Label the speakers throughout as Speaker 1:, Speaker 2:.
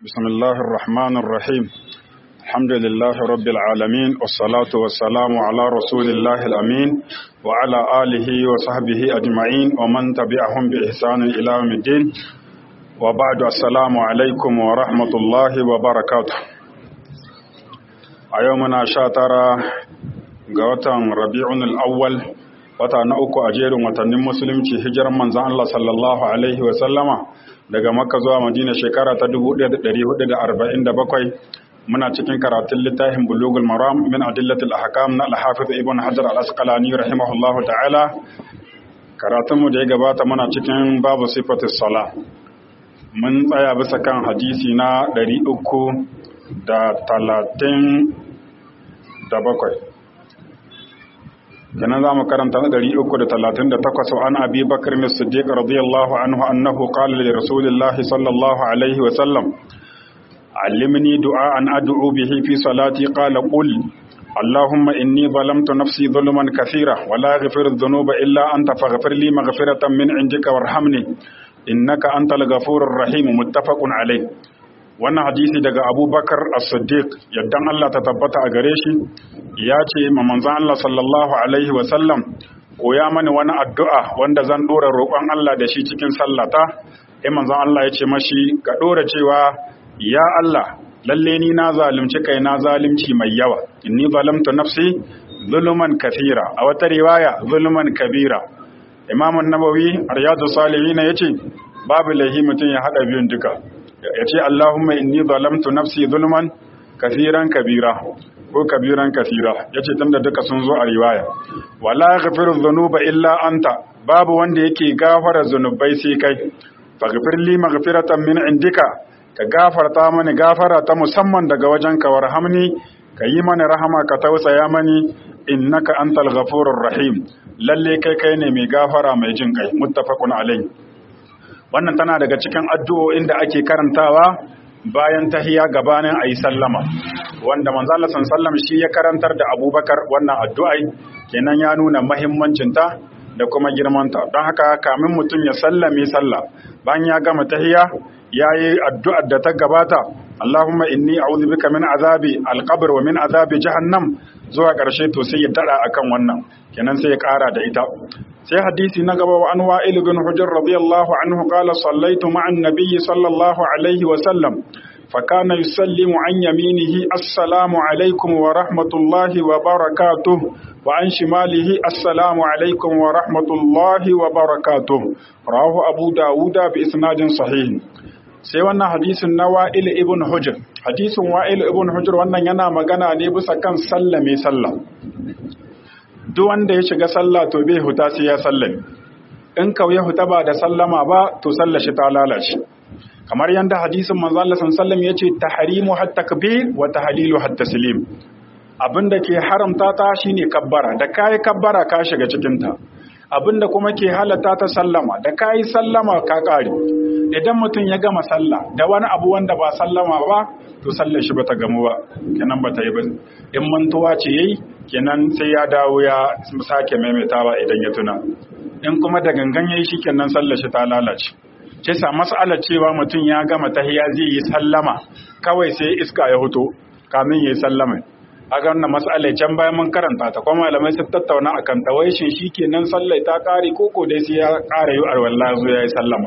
Speaker 1: بسم الله الرحمن الرحيم الحمد لله رب العالمين والصلاة والسلام على رسول الله الأمين وعلى آله وصحبه أجمعين ومن تبعهم بإحسان إلى يوم الدين وبعد السلام عليكم ورحمة الله وبركاته أيومنا شاترا قوتا ربيع الأول wata na uku a jerin watannin musulunci hijiran manzan Allah sallallahu alaihi wasallama daga makka zuwa madina shekara ta 1447 muna cikin karatun littafin bulugul maram min adillatul ahkam na al-hafiz ibn hajar al-asqalani rahimahullahu ta'ala karatun mu da ya gabata muna cikin babu sifatus sala mun tsaya bisa kan hadisi na 337 kenan za mu karanta na ɗari uku da talatin da takwas wa an abi bakar mai siddiq radiyallahu anhu annahu qala li rasulillahi sallallahu alaihi wa sallam allimni du'an ad'u bihi fi salati qala qul اللهم إني ظلمت نفسي ظلما كثيرا ولا يغفر الذنوب إلا أنت فاغفر لي مغفرة من عندك وارحمني إنك أنت الغفور الرحيم متفق عليه wannan hadisi daga abubakar as-siddiq yaddan Allah ta tabbata a gare shi ya ce ma manzon Allah sallallahu alaihi wa sallam koya mani wani addu'a wanda zan dora roƙon Allah da shi cikin sallata eh manzon Allah ya ce mashi ka dora cewa ya Allah lalle ni na zalunci kai na zalunci mai yawa inni zalamtu nafsi zuluman kathira a wata riwaya zuluman kabira imam an-nawawi riyadu salihin yace babu lahi mutum ya hada biyun duka ya ce Allahumma inni zalamtu nafsi zulman kasiran kabira ko kabiran kasira ya ce tunda duka sun zo a riwaya wala ghafiru dhunuba illa anta babu wanda yake gafara zunubai sai kai faghfir li maghfiratan min indika ka gafarta mani gafara ta musamman daga wajen ka warhamni ka yi mani rahama ka tausaya mani innaka antal ghafurur rahim lalle kai kai ne mai gafara mai jin kai muttafaqun alayhi wannan tana daga cikin addu'o'in da ake karantawa bayan tahiya gabanin ayi sallama wanda manzo Allah sallallahu shi ya karantar da Abubakar wannan addu'ai kenan ya nuna muhimmancin ta da kuma girmanta don haka kamin mutum ya sallame sallah bayan ya gama tahiya yayi addu'ar da ta gabata Allahumma inni a'udhu bika min azabi al-qabr wa min azabi jahannam zuwa ƙarshe to sai ya dada akan wannan kenan sai ya ƙara da ita sai hadisi na gaba wa an wa'il bin hujr radiyallahu anhu qala sallaitu ma'a an-nabiy sallallahu alaihi wa sallam fa kana yusallimu an yaminihi assalamu alaikum wa rahmatullahi wa barakatuh wa an shimalihi assalamu alaikum wa rahmatullahi wa barakatuh rawahu abu dawuda bi isnadin sahih sai wannan hadisin na wa'il ibn hujr hadisin wa'il ibn hujr wannan yana magana ne bisa kan sallame sallah duk wanda ya shiga sallah to bai huta sai ya sallame in kawai huta ba da sallama ba to sallar shi ta lalace kamar yanda hadisin manzo Allah sallallahu ya ce tahrimu hat takbir wa tahlilu hat taslim abinda ke haramta ta shine kabbara da kai kabbara ka shiga cikin ta abinda kuma ke halata ta sallama da kai sallama ka kare idan mutum ya gama sallah da wani abu wanda ba sallama ba to sallar shi bata gamu ba kenan bata yi ba in mantuwa ce yayi kenan sai ya dawo ya sake maimaitawa idan ya tuna in kuma da gangan yayi shikenan sallar shi ta lalace ce sa mas'alar cewa mutum ya gama tahiya zai yi sallama kawai sai iska ya hoto kamin yayi sallama a ga wannan mas'alar can bayan mun karanta ta kuma malamai sun tattauna akan ta wai shin shikenan sallar ta kare koko dai sai ya kare yu arwalla zo yayi sallama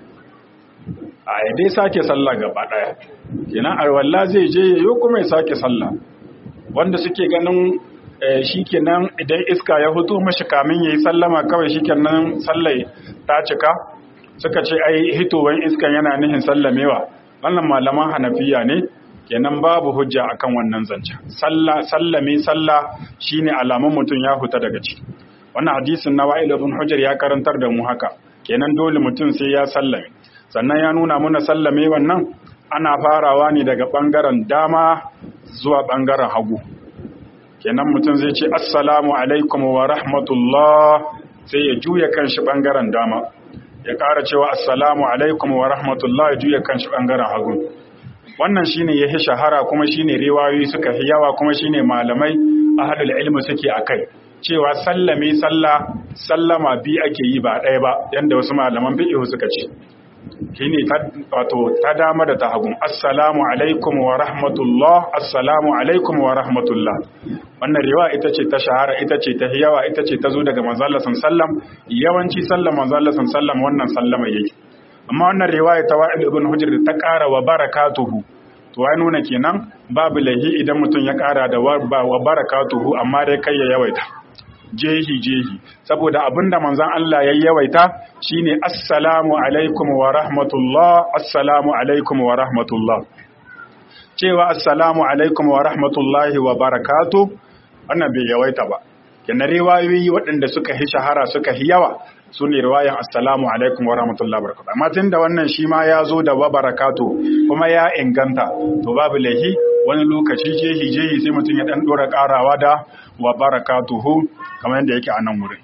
Speaker 1: a dai sake sallah gaba daya kenan arwalla zai je yayo kuma ya sake sallah wanda suke ganin shikenan idan iska ya hutu mashi kamin yayi sallama kawai shikenan sallai ta cika suka ce ai hitowan iskan yana nihin sallamewa wannan malaman hanafiya ne kenan babu hujja akan wannan zancen sallah sallame sallah shine alamun mutum ya huta daga ciki wannan hadisin na wa'il ibn hujjar ya karantar da mu haka kenan dole mutum sai ya sallame sannan ya nuna muna sallame wannan ana farawa ne daga ɓangaren dama zuwa ɓangaren hagu kenan mutum zai ce assalamu alaikum wa rahmatullah sai ya juya kanshi ɓangaren dama ya ƙara cewa assalamu alaikum wa rahmatullah ya juya kanshi ɓangaren hagu wannan shine ya fi shahara kuma shine riwayoyi suka fi yawa kuma shine malamai ahlul ilmi suke akai cewa sallame sallah sallama bi ake yi ba ɗaya ba yanda wasu malaman fiqh suka ce shine wato ta dama da ta hagu assalamu alaikum wa rahmatullah assalamu alaikum wa rahmatullah wannan riwaya ita ce ta shahara ita ce ta yawa ita ce ta zo daga manzo Allah sallam yawanci sallan manzo Allah sallam wannan sallama yake amma wannan riwaya ta wa'il ibn hujr ta ƙara wa barakatuhu to ya nuna kenan babu lahi idan mutum ya ƙara da wa barakatuhu amma dai kai ya yawaita jehi jehi saboda abinda manzon Allah ya yawaita shine assalamu alaikum wa rahmatullah assalamu alaikum wa rahmatullah cewa assalamu alaikum wa rahmatullahi wa barakatuh wannan bai yawaita ba kenan riwayoyi waɗanda suka hi shahara suka hi yawa su ne riwayan assalamu alaikum wa rahmatullahi wa barakatuh amma tunda wannan shi ma ya zo da wa barakatuh kuma ya inganta to babu lahi wani lokaci jehi jehi sai mutum ya dan dora karawa da wa barakatuhu kamar yadda yake a nan wurin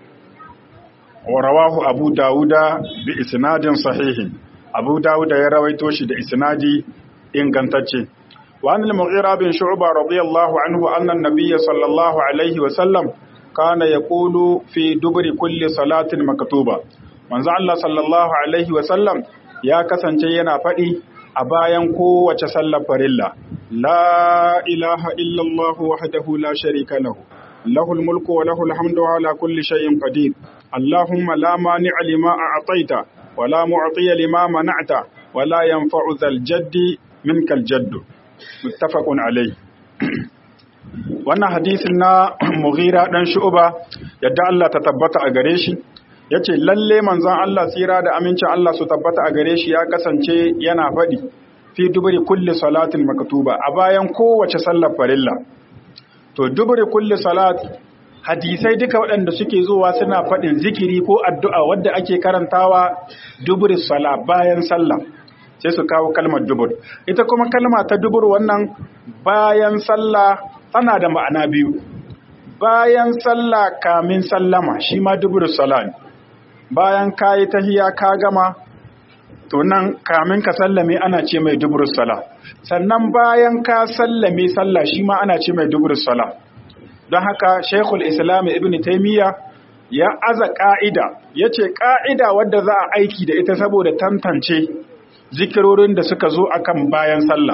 Speaker 1: wa rawahu abu dawuda bi isnadin sahihin abu dawuda ya rawaito shi da isnadi ingantacce wa an al-mughira bin shu'ba radiyallahu anhu anna an-nabiy sallallahu alaihi wa sallam kana yaqulu fi dubri kulli salatin maktuba manzo Allah sallallahu alaihi wa sallam ya kasance yana faɗi a bayan kowace sallar farilla la ilaha illallah wahdahu la sharika lahu lahul mulku wa lahul hamdu ala kulli shay'in qadir allahumma la mani'a lima a'taita wa la mu'tiya lima mana'ta wa la yanfa'u dhal jaddi minkal jaddu muttafaqun alayh wannan hadisin na Mughira dan Shu'ba yadda Allah ta tabbata a gare shi yace lalle manzon Allah tsira da amincin Allah su tabbata a gare shi ya kasance yana faɗi fi duburi kulli salatin maktuba a bayan kowace sallar farilla to duburi kulli salat hadisai duka waɗanda suke zuwa suna faɗin zikiri ko addu'a wadda ake karantawa duburi sala bayan sallah sai su kawo kalmar dubur ita kuma kalma ta dubur wannan bayan sallah tana da ma'ana biyu bayan sallah kamin sallama shi ma dubur sala ne bayan kayi tahiya ka gama to nan kamin ka sallame ana ce mai dubrus sala sannan bayan ka sallame sallah shi ma ana ce mai dubrus sala don haka shekul islam ibn taimiyya ya aza ka'ida ya ce ka'ida wadda za a aiki da ita saboda tantance zikirorin da suka zo akan bayan sallah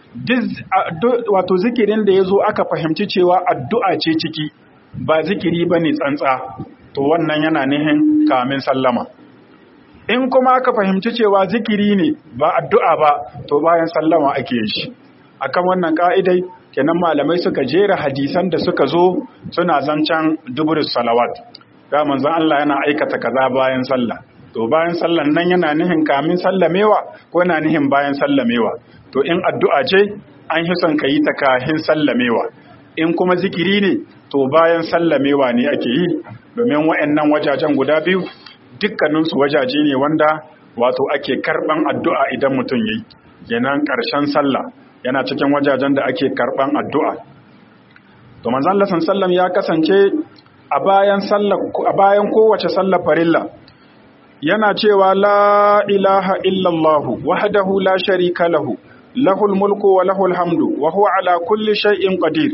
Speaker 1: wato zikirin da ya zo aka fahimci cewa addu'a ce ciki ba zikiri ba ne tsantsa to wannan yana nihin kamin sallama in kuma aka fahimci cewa zikiri ne ba addu'a ba to bayan sallama ake yin shi akan wannan ka'idai kenan malamai suka jera hadisan da suka zo suna zancen duburus salawat ga manzon Allah yana aikata kaza bayan sallah to bayan sallan nan yana nihin kamin sallamewa ko yana nihin bayan sallamewa to in addu'a ce an yi son ka yi ta kahin sallamewa in kuma zikiri ne to bayan sallamewa ne ake yi domin wa'annan wajajen guda biyu dukkaninsu wajaje ne wanda wato ake karban addu'a idan mutum yi kenan ƙarshen sallah yana cikin wajajen da ake karban addu'a to manzon Allah sallam ya kasance a bayan sallah a bayan kowace sallar farilla yana cewa la ilaha illallah wahdahu la sharika lahu lahul mulku wa lahul hamdu wa huwa ala kulli shay'in qadir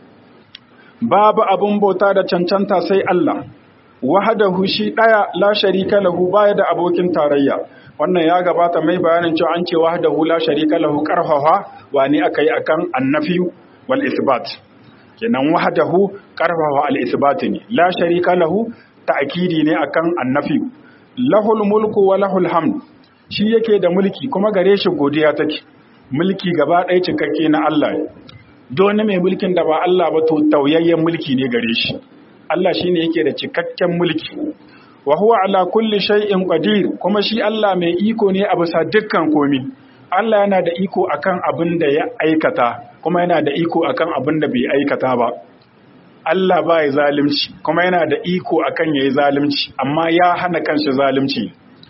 Speaker 1: babu abun bauta da cancanta sai Allah wahadahu shi daya la sharika lahu baya da abokin tarayya wannan ya gabata mai bayanin cewa an ce wahdahu la sharika lahu karfafa wani akai akan annafi wal isbat kenan wahdahu karfafa al isbat ne la sharika lahu ta'kidi ne akan annafi lahul mulku wa lahul hamd shi yake da mulki kuma gare shi godiya take mulki gaba ɗaya cikakke na Allah ne don mai mulkin da ba Allah ba to tauyayyen mulki ne gare shi Allah shine yake da cikakken mulki wa huwa ala kulli shay'in qadir kuma shi Allah mai iko ne a bisa dukkan komi Allah yana da iko akan abin da ya aikata kuma yana da iko akan abin da bai aikata ba Allah ba ya zalunci kuma yana da iko akan yayi zalunci amma ya hana kanshi zalunci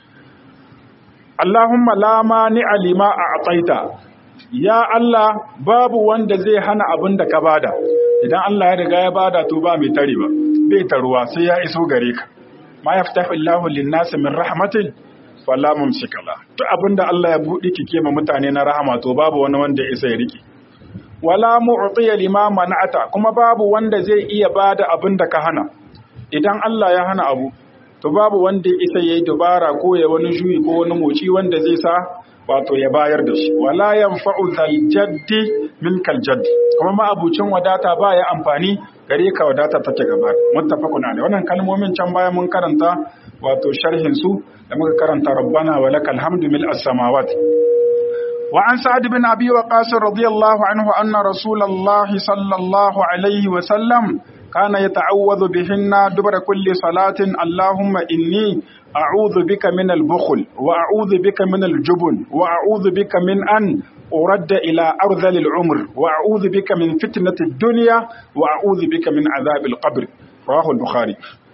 Speaker 1: Allahumma la mani alima a ataita ya Allah babu wanda zai hana abin da ka bada idan Allah ya riga ya bada to ba mai tare ba bai taruwa sai ya iso gare ka ma yaftahu Allahu lin-nas min rahmatin fala mumsika la to abinda Allah ya budi kike ma mutane na rahama to babu wani wanda ya isa ya rike wala mu'tiya lima mana'ata kuma babu wanda zai iya bada abin da ka hana idan Allah ya hana abu to babu wanda ya isa yayi dubara ko ya wani juyi ko wani moci wanda zai sa wato ya bayar da shi wala yanfa'u zal jaddi min kal jaddi kuma ma abucin wadata ba ya amfani gare ka wadata take gaba muttafaqun alai wannan kalmomin can baya mun karanta wato sharhin su da muka karanta rabbana wa lakal hamdu mil as-samawati wa an sa'ad bin abi waqas radiyallahu anhu anna rasulullahi sallallahu alaihi wa sallam كان يتعوذ بهن دبر كل صلاة اللهم إني أعوذ بك من البخل وأعوذ بك من الجبن وأعوذ بك من أن أرد إلى أرذل العمر وأعوذ بك من فتنة الدنيا وأعوذ بك من عذاب القبر رواه البخاري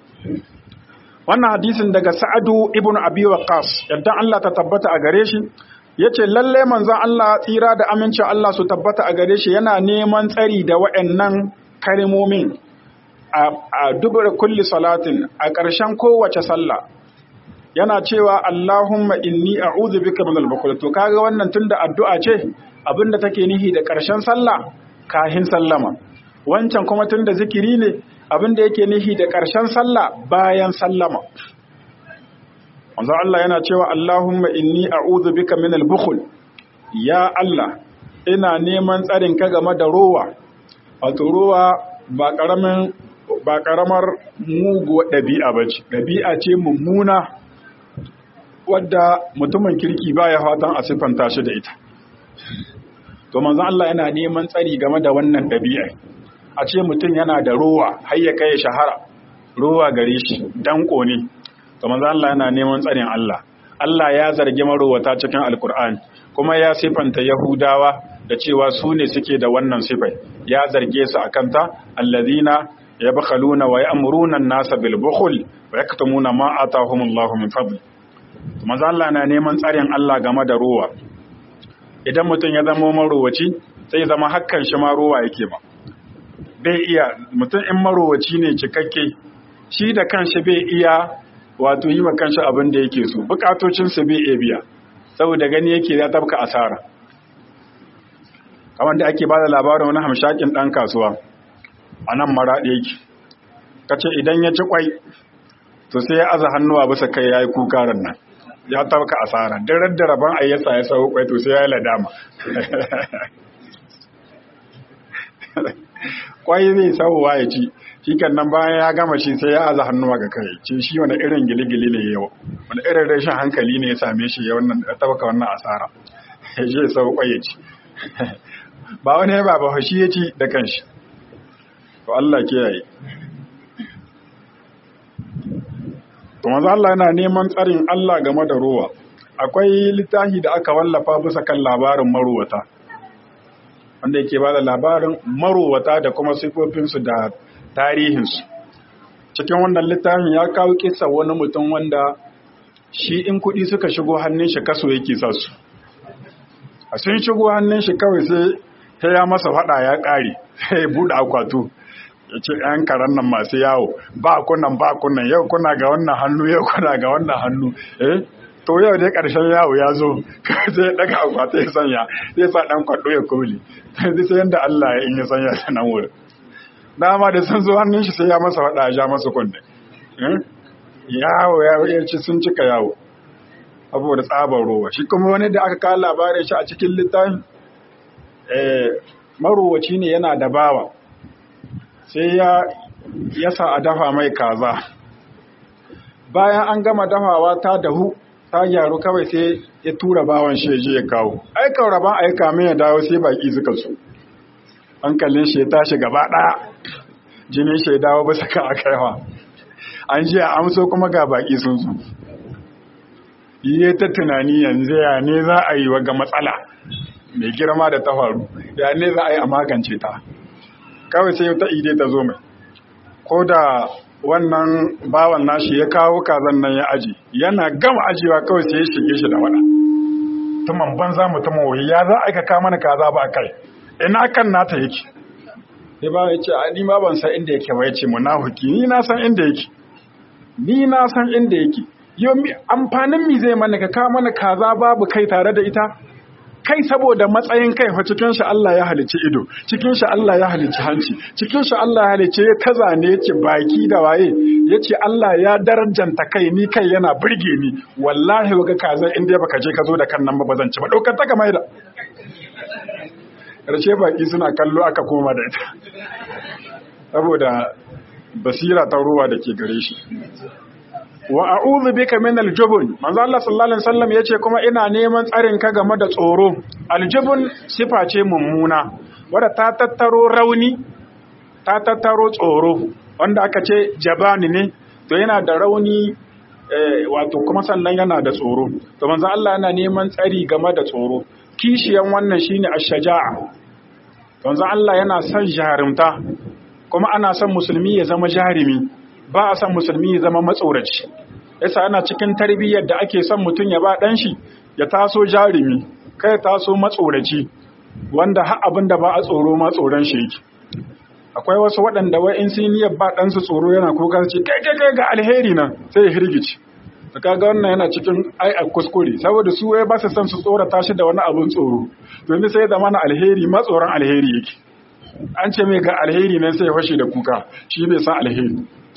Speaker 1: wannan hadisin daga Sa'adu ibn Abi Waqqas yadda Allah ta tabbata a gare shi yace lalle manzon Allah tsira da amincin Allah su tabbata a gare shi yana neman tsari da waɗannan kalmomin a dubar kulli salatin a ƙarshen kowace sallah yana cewa Allahumma inni a'udhu bika minal bukhl to kaga wannan tunda addu'a ce abinda take nihi da ƙarshen sallah kahin sallama wancan kuma tunda zikiri ne abinda yake nihi da ƙarshen sallah bayan sallama manzo Allah yana cewa Allahumma inni a'udhu bika minal bukhl ya Allah ina neman tsarin ka game da rowa wato rowa ba ƙaramin ba ƙaramar muguwa ɗabi'a ba ce ɗabi'a ce mummuna wadda mutumin kirki ba ya fatan a siffanta shi da ita to manzan Allah yana neman tsari game da wannan ɗabi'a a ce mutum yana da rowa har ya kai shahara rowa gare shi danko ne to manzan Allah yana neman tsarin Allah Allah ya zargi marowata cikin alkur'ani kuma ya siffanta yahudawa da cewa su ne suke da wannan sifai ya zarge su akan ta allazina yabkhaluna wa ya'muruna an-nasa bil bukhl wa yaktumuna ma atahumullahu min fadl manzo Allah na neman tsarin Allah game da ruwa idan mutum ya zama marowaci sai zama hakkan shi ma ruwa yake ba bai iya mutum in marowaci ne cikakke shi da kanshi bai iya wato yi wa kanshi abin da yake so bukatocin sa bai iya biya saboda gani yake ya tabka asara kamar da ake bada labarin wani hamshakin dan kasuwa a nan maraɗi yake ka ce idan ya ci kwai to sai ya aza hannuwa bisa kai ya yi kukarar nan ya tauka asara duk da rabon ayyasa ya sau kwai to sai ya yi ladama kwai zai sauwa ya ci shi kan nan bayan ya gama shi sai ya aza hannuwa ga kai ce shi wani irin gili-gili ne yau wani irin rashin hankali ne ya same shi ya tauka wannan asara ya ce sau kwai ya ci ba wani ba ba shi ya ci da kanshi to Allah kiyaye to manzo Allah yana neman tsarin Allah game da ruwa akwai littafi da aka wallafa bisa kan labarin marowata wanda yake bada labarin marowata da kuma sifofinsu da tarihinsu cikin wannan littafin ya kawo kissa wani mutum wanda shi in kuɗi suka shigo hannun shi kaso yake sa su a sun shigo hannun shi kawai sai ya masa faɗa ya ƙare sai ya buɗe akwato ya ce ‘yan karen nan masu yawo ba kunan ba kunan yau kuna ga wannan hannu yau kuna ga wannan hannu eh to yau dai ƙarshen yawo ya zo sai ya ɗaga akwata ya sanya zai sa ɗan kwaɗo ya koli sai sai yadda Allah ya in ya sanya ta nan wurin dama da sun zo hannun shi sai ya masa faɗa ya ja masa kunne yawo ya ci sun cika yawo saboda tsabar rowa shi kuma wani da aka kawo labarin shi a cikin littafin marowaci ne yana da bawa sai ya yasa a dafa mai kaza bayan an gama dafawa ta dahu ta gyaru kawai sai ya tura bawan shi je ya kawo aikan rabon aika min ya dawo sai baki suka su hankalin shi ya tashi gaba ɗaya jinin shi ya dawo bisa kan akaiwa an ji a amso kuma ga baki sun zo yi ta tunani yanzu ya ne za a yi ga matsala mai girma da ta faru ya ne za a yi a magance ta kawai sai ta ide ta zo mai ko da wannan bawan nashi ya kawo kazan nan ya aji yana gama ajiyewa kawai sai ya shige shi da wada tuman banza mutumin wuri ya za a ka kama mana kaza ba kai ina kan nata yake sai ba ya ce a ni ma ban san inda yake ba ya ce munafiki ni na san inda yake ni na san inda yake yau amfanin mi zai mana ka kawo mana kaza babu kai tare da ita kai saboda matsayin kai fa cikin shi Allah ya halicci ido cikin shi Allah ya halicci hanci cikin shi Allah ya halicci kaza ne yace baki da waye yace Allah ya darajanta kai ni kai yana burge ni wallahi waga kaza in dai baka je ka zo da kan nan ba bazan ci ba daukar ta kamar da karshe baki suna kallo aka koma da ita saboda basira ta ruwa da ke gare shi wa a'udhu bika min al-jubn manzo Allah sallallahu alaihi wasallam yace kuma ina neman tsarin ka game da tsoro al-jubn sifa ce mummuna wanda ta tattaro rauni ta tattaro tsoro wanda aka ce jabani ne to yana da rauni wato kuma sannan yana da tsoro to manzo Allah yana neman tsari game da tsoro kishiyan wannan shine ash-shaja'a manzo Allah yana son jarumta kuma ana son musulmi ya zama jarumi ba a son musulmi ya zama matsoraci yasa ana cikin tarbiyyar da ake son mutum ya ba dan shi ya taso jarumi kai taso matsoraci wanda har abin da ba a tsoro ma tsoron shi yake akwai wasu waɗanda wai in sun niyyar ba ɗansu tsoro yana kuka ce kai kai kai ga alheri nan sai ya hirgici da kaga wannan yana cikin ai a kuskure saboda su wai ba su son su tsorata shi da wani abin tsoro domin sai da mana alheri ma tsoron alheri yake an ce mai ga alheri nan sai ya fashe da kuka shi bai san alheri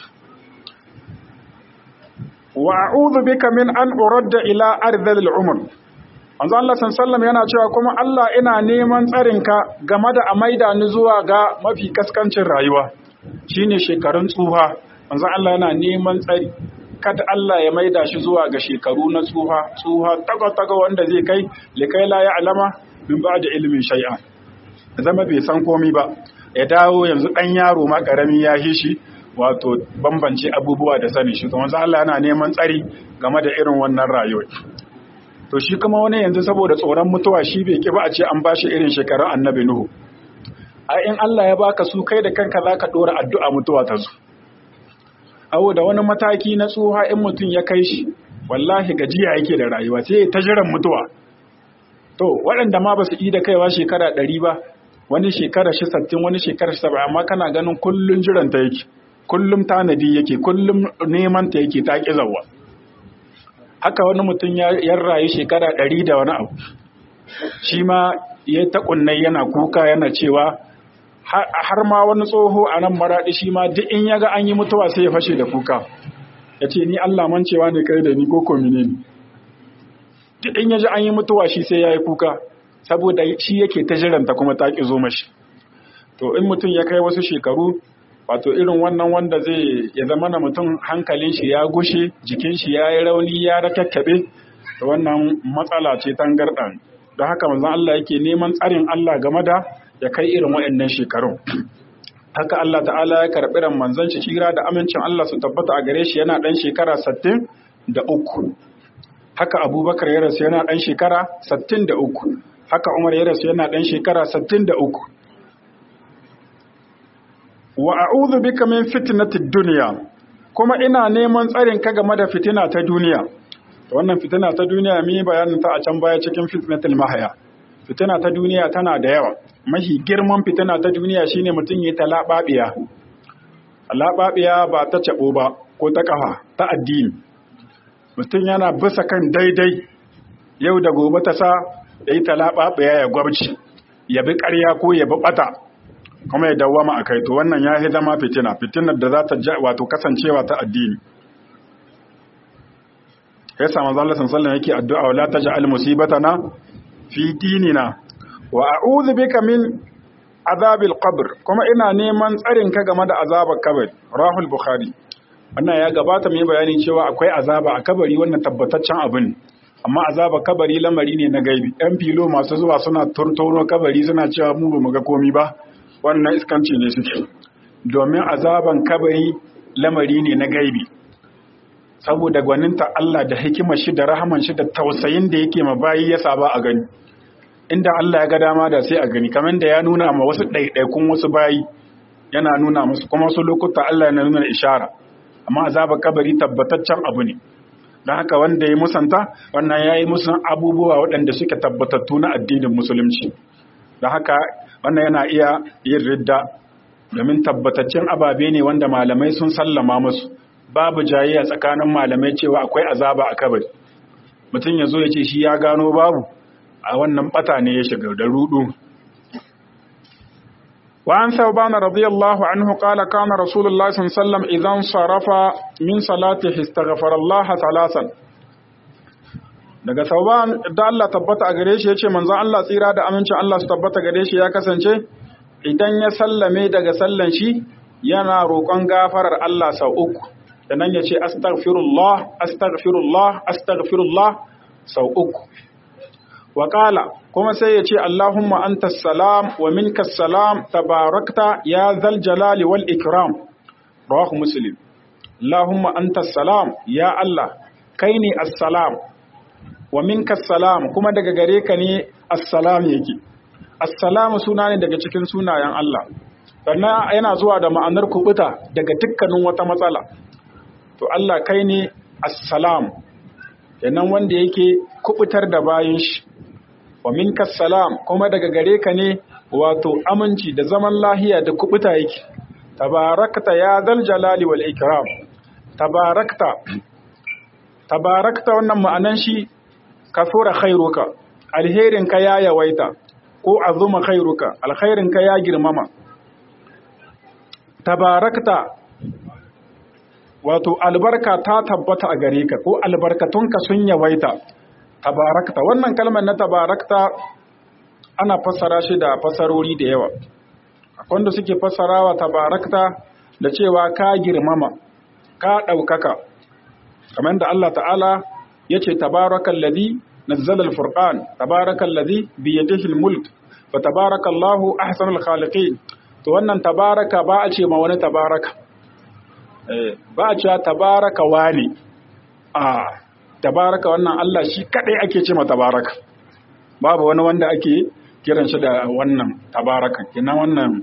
Speaker 1: wa a'udhu bika min an uradda ila ardhil umr manzo Allah sallallahu yana cewa kuma Allah ina neman tsarinka game da a maida ni zuwa ga mafi kaskancin rayuwa shine shekarun tsuha manzo Allah yana neman tsari kada Allah ya maida shi zuwa ga shekaru na tsuha tsuha taga taga wanda zai kai likai la ya'lama min ba'da ilmin shay'a zama bai san komai ba ya dawo yanzu dan yaro ma karami ya hishi wato bambance abubuwa da sani shi to manzo Allah yana neman tsari game da irin wannan rayuwa to shi kuma wani yanzu saboda tsoron mutuwa shi bai ki ba a ce an bashi irin shekarun annabi nuhu a in Allah ya baka su kai da kanka zaka dora addu'a mutuwa ta zo awo da wani mataki na tsuha in mutum ya kai shi wallahi gajiya yake da rayuwa sai ta jiran mutuwa to waɗanda ma ba su yi da kaiwa shekara ɗari ba wani shekara shi sattin wani shekara shi saba amma kana ganin kullum jiran ta yake kullum tanadi yake kullum neman ta yake ta ƙi zawa haka wani mutum ya rayu shekara ɗari da wani abu shi ma ya ta ƙunnai yana kuka yana cewa har ma wani tsoho a nan maraɗi shi ma duk in ya ga an yi mutuwa sai ya fashe da kuka ya ce ni Allah mancewa ne kai da ni ko komine ne duk in ya ji an yi mutuwa shi sai ya yi kuka saboda shi yake ta jiranta kuma ta ƙi zo mashi to in mutum ya kai wasu shekaru wato irin wannan wanda zai ya zama na mutum hankalin shi ya gushe jikin shi ya yi rauni ya rakakkaɓe da wannan matsala ce tangarɗa don haka manzon Allah yake neman tsarin Allah game da ya kai irin waɗannan shekarun haka Allah ta'ala ya karɓi ran manzon shi kira da amincin Allah su tabbata a gare shi yana ɗan shekara sattin da uku haka abubakar ya rasu yana ɗan shekara sattin da uku haka umar ya rasu yana ɗan shekara sattin da uku wa a'udhu bika min fitnatid dunya kuma ina neman tsarin ka game da fitina ta duniya to wannan fitina ta duniya mi bayanin ta a can baya cikin fitnatul mahaya fitina ta duniya tana da yawa mahi girman fitina ta duniya shine mutum ya talababiya talababiya ba ta cabo ba ko ta kafa ta addini mutum yana bisa kan daidai yau da gobe ta sa yayi talababiya ya gwabci ya bi ƙarya ko ya bi bata kuma ya dawwama a kai to wannan ya yi zama fitina fitinar da za ta wato kasancewa ta addini ya sa manzo Allah sallallahu yake addu'a wala taj'al musibatana fi dinina wa a'udhu bika min azabil qabr kuma ina neman tsarin ka game da azabar kabari rahul bukhari wannan ya gabata mai bayani cewa akwai azaba a kabari wannan tabbataccen abu ne amma azabar kabari lamari ne na gaibi yan filo masu zuwa suna turtono kabari suna cewa mu ba mu ga komi ba wannan iskanci ne suke domin azaban kabari lamari ne na gaibi saboda gwaninta Allah da hikimar shi da rahaman shi da tausayin da yake ma bayi ya saba a gani inda Allah ya ga dama da sai a gani kamar da ya nuna ma wasu ɗaiɗaikun wasu bayi yana nuna musu kuma wasu lokuta Allah yana nuna ishara amma azabar kabari tabbataccen abu ne don haka wanda ya musanta wannan ya yi musu abubuwa waɗanda suke tabbatattu na addinin musulunci don haka wannan yana iya yin ridda domin tabbataccen ababe ne wanda malamai sun sallama musu babu jayayya tsakanin malamai cewa akwai azaba a kabari mutum ya zo ya ce shi ya gano babu a wannan bata ne ya shiga da rudu وعن ثوبان رضي الله عنه قال كان رسول الله صلى الله عليه وسلم إذا انصرف من صلاته استغفر الله ثلاثا daga sauban da Allah tabbata a gare shi yace manzon Allah tsira da amincin Allah su tabbata gare shi ya kasance idan ya sallame daga sallan shi yana roƙon gafarar Allah sau uku sannan ya ce astaghfirullah astaghfirullah astaghfirullah sau uku wa kuma sai ya ce Allahumma anta salam wa minka salam tabarakta ya zal jalali wal ikram rawahu muslim Allahumma anta salam ya Allah kai ne assalam wa minka salam kuma daga gare ka ne assalam yake assalam suna ne daga cikin sunayen Allah sannan yana zuwa da ma'anar kubuta daga dukkanin wata matsala to Allah kai ne assalam kenan wanda yake kubutar da bayin shi wa minka salam kuma daga gare ka ne wato aminci da zaman lahiya da kubuta yake tabarakta ya zal jalali wal ikram tabarakta tabarakta wannan ma'anan shi kasura khairuka alherinka ya yawaita ko azuma khairuka alkhairinka ya girmama tabarakta wato albarka ta tabbata a gare ka ko albarkatunka sun yawaita tabarakta wannan kalmar na tabarakta ana fassara shi da fassarori da yawa akwai wanda suke fassarawa tabarakta da cewa ka girmama ka ɗaukaka kamar da Allah ta'ala ya ce tabarakan ladhi nazzala al-furqan tabarakan ladhi bi yadihi al-mulk fa tabarakallahu ahsanul khaliqin to wannan tabaraka ba a ce ma wani tabaraka ba a cewa tabaraka wani a tabaraka wannan Allah shi kadai ake ce ma tabaraka babu wani wanda ake kiran shi da wannan tabaraka kina wannan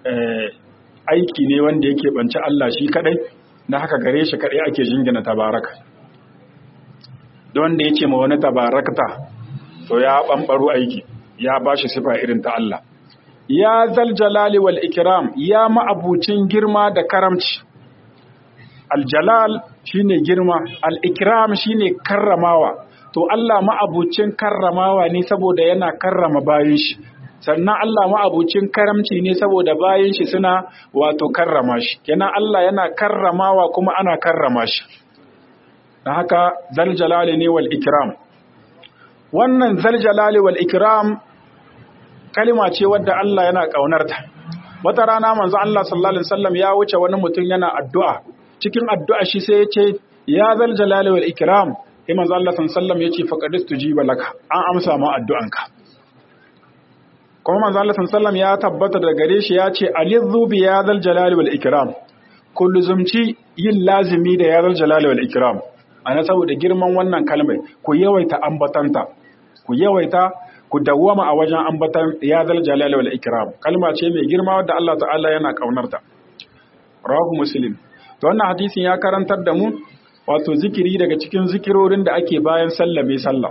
Speaker 1: aiki ne wanda yake banci Allah shi kadai na haka gare shi kadai ake jingina tabaraka don wanda ya ce ma wani tabarakta to ya bambaro aiki ya bashi sifa irin ta Allah ya zal jalali wal ikram ya ma'abucin girma da karamci aljalal shine girma al-ikram shine karramawa to Allah ma'abucin karramawa ne saboda yana karrama bayin shi sannan Allah ma'abucin karamci ne saboda bayin shi suna wato karrama shi kenan Allah yana karramawa kuma ana karrama shi dan haka zal jalali ne wal ikram wannan zal jalali wal ikram kalima ce wadda Allah yana kaunarta wata rana manzo Allah sallallahu alaihi wasallam ya wuce wani mutum yana addu'a cikin addu'a shi sai ya ce ya zal jalali wal ikram sai manzo Allah sallallahu alaihi wasallam ya ce faqad tujiba laka an amsa ma addu'anka kuma manzo Allah sallallahu alaihi wasallam ya tabbata da gare shi ya ce alizzu bi ya zal jalali wal ikram kullu zumci yin lazimi da ya zal jalali wal ikram ana saboda girman wannan kalmai ku yawaita ambatanta ku yawaita ku dawwama a wajen ambatan ya zal jalali wal ikram kalma ce mai girma wadda Allah ta'ala yana kaunarta rawahu muslim to wannan hadisin ya karantar da mu wato zikiri daga cikin zikirorin da ake bayan sallame sallah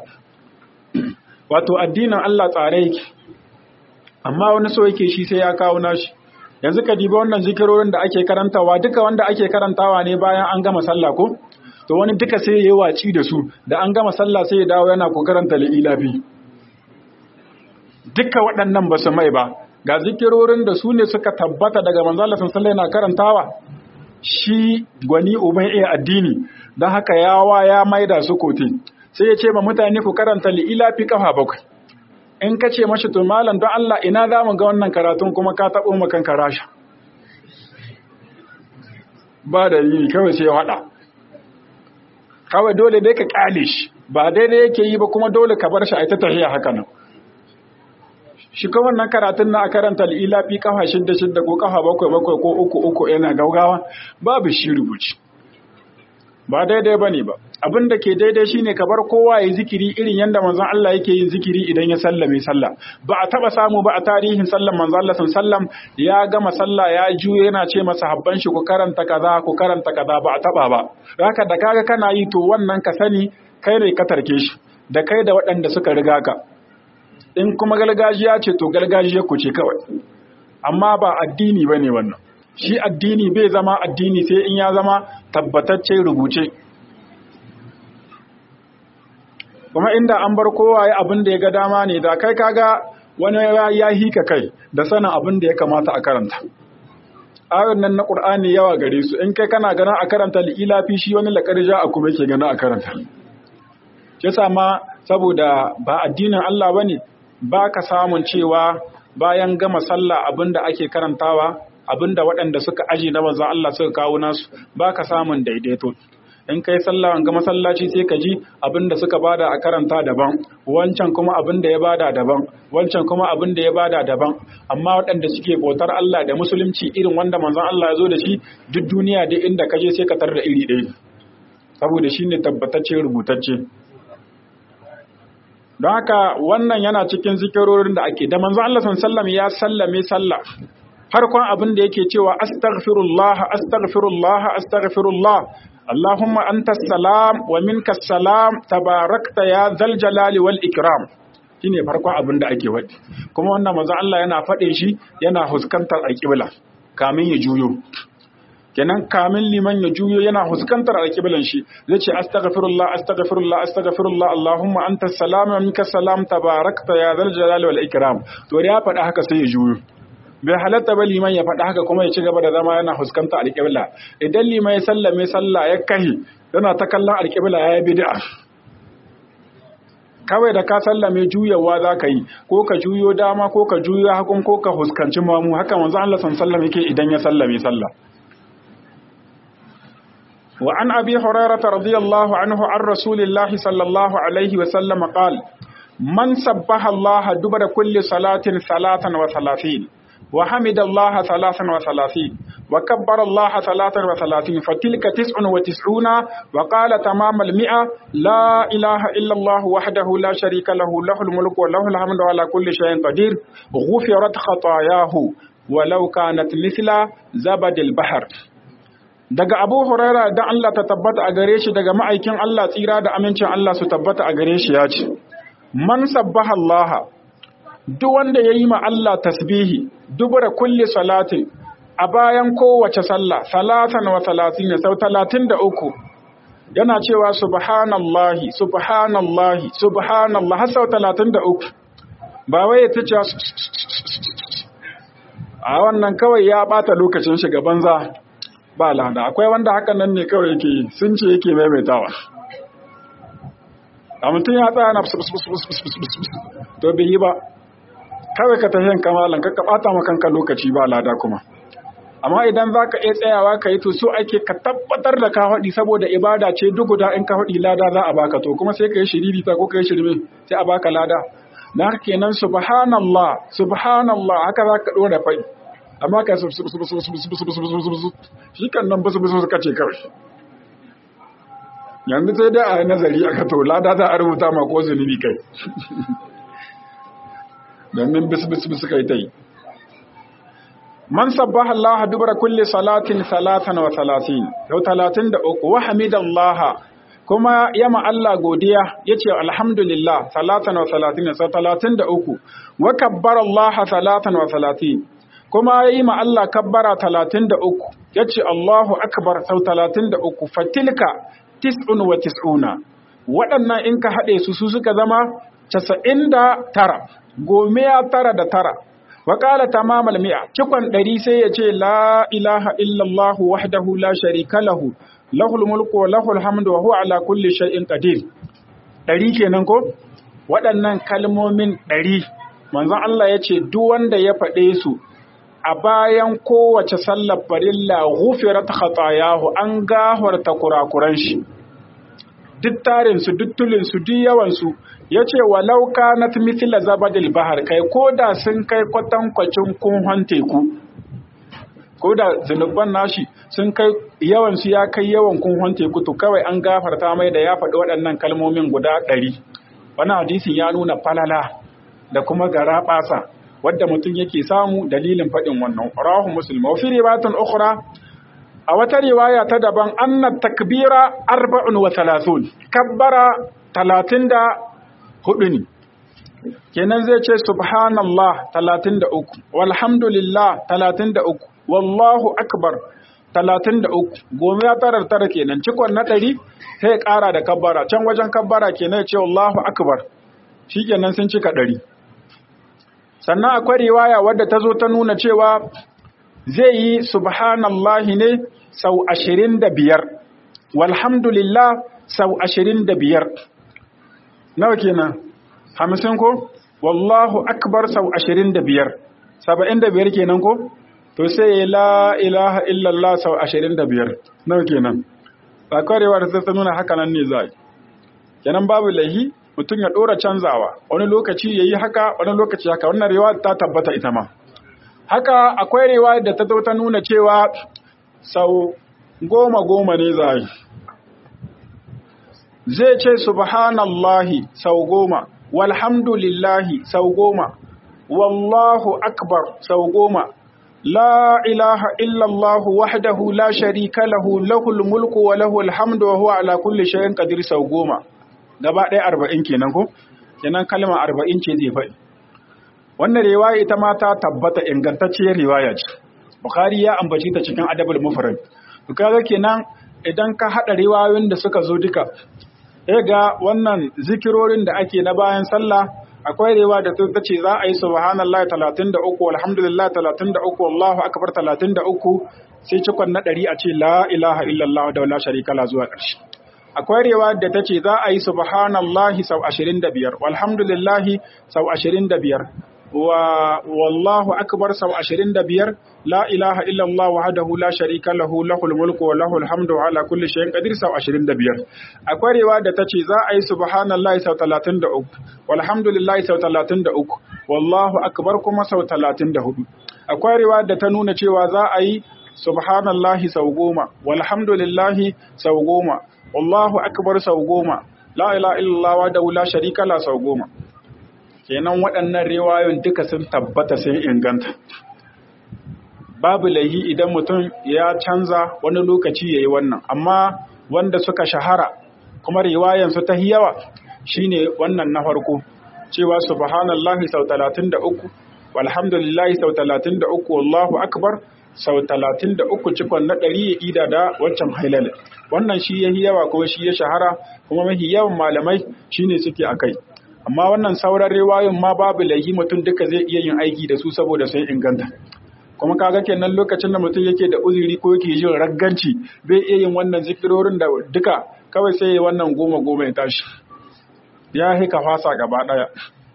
Speaker 1: wato addinin Allah tsare yake amma wani so yake shi sai ya kawo nashi yanzu ka diba wannan zikirorin da ake karantawa duka wanda ake karantawa ne bayan an gama sallah ko to wani duka sai ya yi waci da su da an gama sallah sai ya dawo yana ko karanta li'ilafi duka waɗannan ba su mai ba ga zikirorin da su ne suka tabbata daga manzala sallallahu yana karantawa shi gwani uban iya addini don haka yawa ya maida su kote sai ya ce ma mutane ku karanta li'ilafi kafa bakwai in ka ce mashi to malam don Allah ina za mu ga wannan karatun kuma ka taɓo makan karasha ba da yi kawai sai waɗa kawai dole dai ka ƙale shi ba daidai yake yi ba kuma dole ka bar shi a ita tahiya haka nan shi kuma wannan karatun na a karanta li'ilafi kafa shidda shidda ko kafa bakwai bakwai ko uku uku yana gaugawa babu shi rubuci ba daidai ba ne ba abin da ke daidai shine ka bar kowa ya zikiri irin yadda manzon Allah yake yin zikiri idan ya sallame sallah ba a taba samu ba a tarihin sallan manzon Allah sallam ya gama sallah ya juyo yana ce masa habban shi ku karanta kaza ku karanta kaza ba a taba ba haka da kaga kana yi to wannan ka sani kai ne ka tarke shi da kai da waɗanda suka riga ka in kuma gargajiya ce to gargajiya ku ce kawai amma ba addini bane wannan shi addini bai zama addini sai in ya zama tabbatacce rubuce kuma inda an bar kowa ya abin da ya ga dama ne da kai kaga wani ya hika kai da sanin abin da ya kamata a karanta ayoyin nan na Qur'ani yawa gare su in kai kana gana a karanta li'ila fi shi wani laƙarja a kuma yake gana a karanta shi ma saboda ba addinin Allah bane ba ka samun cewa bayan gama sallah abinda ake karantawa abinda waɗanda suka aji na manzon Allah suka kawo nasu ba ka samun daidaito in kai sallah ga masallaci sai ka ji abinda suka bada a karanta daban wancan kuma abinda ya bada daban wancan kuma abinda ya bada daban amma waɗanda suke bautar Allah da musulunci irin wanda manzon Allah ya zo da shi duk duniya duk inda ka je sai ka tarda iri ɗaya saboda shine tabbatacce rubutacce don haka wannan yana cikin zikirorin da ake da manzo Allah sallallahu ya sallame sallah farkon abin da yake cewa astaghfirullah astaghfirullah astaghfirullah Allahumma antas salam wa minkas salam tabarakta ya zal jalali wal ikram shine farkon abin da ake faɗi kuma wannan manzo Allah yana faɗe shi yana huskantar alƙibla kamin ya juyo kenan kamin liman ya juyo yana huskantar alƙiblan shi zai ce astaghfirullah astaghfirullah astaghfirullah allahumma anta salam wa minka salam tabarakta ya zal jalali wal ikram to da ya faɗa haka sai ya juyo bai halatta ba liman ya faɗa haka kuma ya ci gaba da zama yana huskantar alƙibla idan liman ya sallame sallah ya kahi yana ta kallon alƙibla ya yi bid'a kawai da ka sallame juyawa za ka yi ko ka juyo dama ko ka juyo hakun ko ka huskanci mamu haka manzo Allah sallallahu yake idan ya sallame sallah وعن أبي هريرة رضي الله عنه عن رسول الله صلى الله عليه وسلم قال من سبح الله دبر كل صلاة ثلاثا وثلاثين وحمد الله ثلاثا وثلاثين وكبر الله ثلاثا وثلاثين فتلك تسع وتسعون وقال تمام المئة لا إله إلا الله وحده لا شريك له له الملك وله الحمد على كل شيء قدير غفرت خطاياه ولو كانت مثل زبد البحر daga Abu Huraira da Allah ta tabbata a gare shi daga ma'aikin Allah tsira da amincin Allah su tabbata a gare shi ya ce man sabbaha Allah duk wanda yayi ma Allah tasbihi dubura kulli salatin a bayan kowace sallah salatan wa salatin sau talatin da uku yana cewa subhanallahi subhanallahi subhanallah har sau talatin da uku ba wai ya tace a wannan kawai ya bata lokacin shiga banza ba lada akwai wanda hakan nan ne kawai yake sun ce yake maimaitawa a mutum ya tsaya na to bai yi ba kawai ka tafiyan kamalan ka bata makanka lokaci ba lada kuma amma idan za ka iya tsayawa ka yi to so ake ka tabbatar da ka haɗi saboda ibada ce duk guda in ka haɗi lada za a baka to kuma sai ka yi shiriri ta ko ka yi shirme sai a baka lada na haka kenan subhanallah subhanallah haka za ka ɗora faɗi amma ka shi kan nan basu basu suka ce kawai yanzu sai dai a nazari aka to lada za a rubuta ma ko zunubi kai domin bisu bisu bisu kai ta yi man sabbaha Allah dubara kulli salatin salatan wa salatin yau talatin da uku wa hamidallah kuma yama Allah godiya yace alhamdulillah salatan wa salatin sau talatin da uku wa kabbara Allah salatan wa salatin kuma yi ma Allah kabbara talatin da uku ya ce Allahu akbar sau talatin da uku fatilka tis'un wa tis'una waɗannan in ka haɗe su su suka zama casa'in da tara gomiya tara da tara wa ƙala tamamal mi'a cikon ɗari sai ya ce la ilaha illallah wahdahu la sharika lahu lahul mulku wa lahul hamdu wa huwa ala kulli shay'in qadir ɗari kenan ko waɗannan kalmomin ɗari manzon Allah ya ce duk wanda ya faɗe su a bayan kowace sallar farilla ghufirat khatayahu an gafarta kurakuran shi duk tarin su duk tulin su duk yawan su yace walau kanat mithla zabadil bahar kai koda sun kai kwatankwacin kunhon teku koda zunuban nashi sun kai yawan su ya kai yawan kunhon teku to kawai an gafarta mai da ya faɗi waɗannan kalmomin guda ɗari wannan hadisin ya nuna falala da kuma gara ɓasa wadda mutum yake samu dalilin faɗin wannan rahu muslim wa fi riwayatan ukhra a wata riwaya ta daban anna takbira arba'un wa thalathun kabbara talatin da hudu ne kenan zai ce subhanallah talatin da uku walhamdulillah talatin da uku wallahu akbar talatin da uku goma ya tara tara kenan cikon na ɗari sai ya ƙara da kabbara can wajen kabbara kenan ya ce Allahu akbar shi kenan sun cika ɗari sannan akwai riwaya wadda ta zo ta nuna cewa zai yi subhanallahi ne sau ashirin da biyar walhamdulillah sau ashirin da biyar nawa kenan hamsin ko wallahu akbar sau ashirin da biyar saba'in da biyar kenan ko to sai ya la ilaha illallah sau ashirin da biyar nawa kenan ba kwarewa da ta nuna haka nan ne za kenan babu laihi mutum ya ɗora canzawa wani lokaci ya yi haka wani lokaci haka wannan rewa ta tabbata ita ma haka akwai rewa da ta zo ta nuna cewa sau goma goma ne za yi zai ce subhanallahi sau goma walhamdulillahi sau goma wallahu akbar sau goma la ilaha illallahu wahdahu la sharika lahu lahul mulku wa lahul hamdu wa huwa ala kulli shay'in qadir sau goma gaba ɗaya arba'in kenan ko kenan kalma arba'in ce zai faɗi wannan riwaya ita ma ta tabbata ingantacciyar riwaya ce bukhari ya ambaci ta cikin adabul mufrad kaga kenan idan ka hada riwayoyin da suka zo duka eh ga wannan zikirorin da ake na bayan sallah akwai rewa da ta ce za a yi subhanallahi 33 alhamdulillah 33 Allahu akbar 33 sai cikon na ɗari a ce la ilaha illallah da la sharika la zuwa ƙarshe akwai rewa da ta ce za a yi subhanallahi sau 25 walhamdulillahi sau 25 wa wallahu akbar sau 25 la ilaha illallah wahdahu la sharika lahu lahul mulku wa lahul hamdu ala kulli shay'in qadir sau 25 akwai rewa da tace za a yi subhanallahi sau 33 walhamdulillahi sau 33 wallahu akbar kuma sau 34 akwai rewa da ta nuna cewa za a yi subhanallahi sau goma walhamdulillahi sau goma wallahu akbar sau goma la ilaha illallah wahdahu la sharika la sau goma kenan waɗannan riwayoyin duka sun tabbata sun inganta babu laihi idan mutum ya canza wani lokaci ya yi wannan amma wanda suka shahara kuma riwayansu ta yawa shine wannan na farko cewa subhanallahi sau 33 walhamdulillahi sau 33 wallahu akbar sau 33 cikon na ɗari ya ida da wancan hailal wannan shi ya yawa kuma shi ya shahara kuma mafi yawan malamai shine suke akai amma wannan sauran riwayoyin ma babu laihi mutum duka zai iya yin aiki da su saboda sun inganta kuma kaga kenan lokacin da mutum yake da uzuri ko yake jin ragganci bai iya yin wannan zikirorin da duka kawai sai ya wannan goma goma ya tashi ya hika fasa gaba daya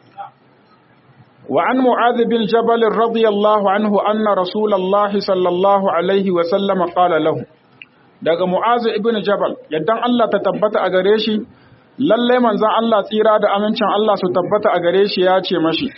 Speaker 1: wa an mu'adh bin jabal radiyallahu anhu anna rasulullahi sallallahu alaihi wa sallam qala lahu daga mu'adh ibn jabal yaddan Allah ta tabbata a gare shi lalle manzon Allah tsira da amincin Allah su tabbata a gare shi ya ce mashi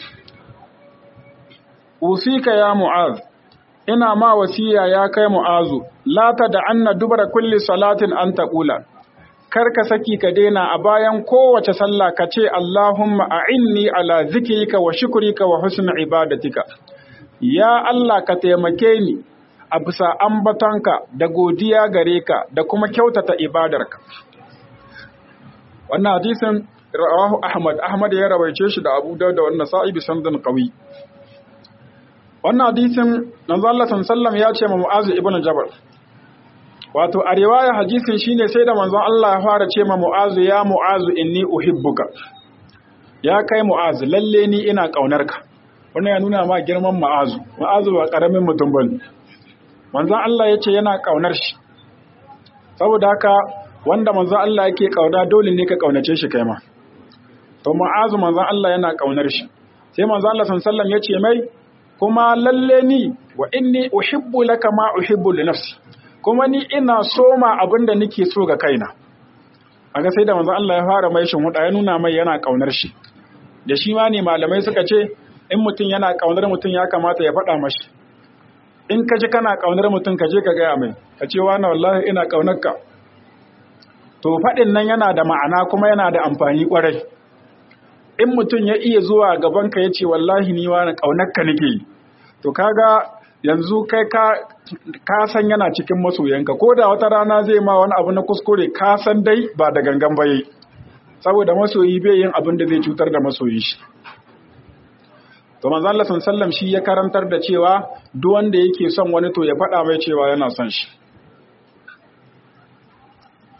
Speaker 1: usika ya mu'az ina ma wasiya ya kai mu'azu la ta da anna dubara kulli salatin an taqula kar ka saki ka daina a bayan kowace sallah ka ce Allahumma a'inni ala zikrika wa shukrika wa husni ibadatika ya Allah ka taimake ni a bisa ambatonka da godiya gare ka da kuma kyautata ibadarka wannan hadisin rawahu Ahmad Ahmad ya rawaice shi da Abu Dawud da wannan sa'i bi sanadin qawi wannan hadisin manzo Allah sallallahu ya ce ma Mu'az ibn Jabal wato a riwaya hadisin shine sai da manzon Allah ya fara ce ma Mu'az ya Mu'az inni uhibbuka ya kai Mu'az lalle ni ina kaunarka wannan ya nuna ma girman Mu'az Mu'az ba karamin mutum bane manzon Allah ya ce yana kaunar shi saboda haka wanda manzon Allah yake kauna dole ne ka kaunace shi kai ma to Mu'az manzon Allah yana kaunar shi sai manzon Allah sallallahu ya ce mai kuma lalle ni wa inni uhibbu laka ma uhibbu li nafsi kuma ni ina soma abin da nake so ga kaina aga sai da manzo Allah ya fara mai shin huda ya nuna mai yana kaunar shi da shi ma ne malamai suka ce in mutum yana kaunar mutum ya kamata ya faɗa mashi in ka ji kana kaunar mutum ka je ka gaya mai ka ce wani wallahi ina kaunar ka to faɗin nan yana da ma'ana kuma yana da amfani kwarai in mutum ya iya zuwa gaban ka ya ce wallahi ni wani kaunar ka nake yi to kaga yanzu kai ka ka san yana cikin masoyanka ko da wata rana zai ma wani abu na kuskure ka san dai ba da gangan ba yayi saboda masoyi bai yin abin da zai cutar da masoyi shi to manzo Allah sallam shi ya karantar da cewa duk wanda yake son wani to ya faɗa mai cewa yana son shi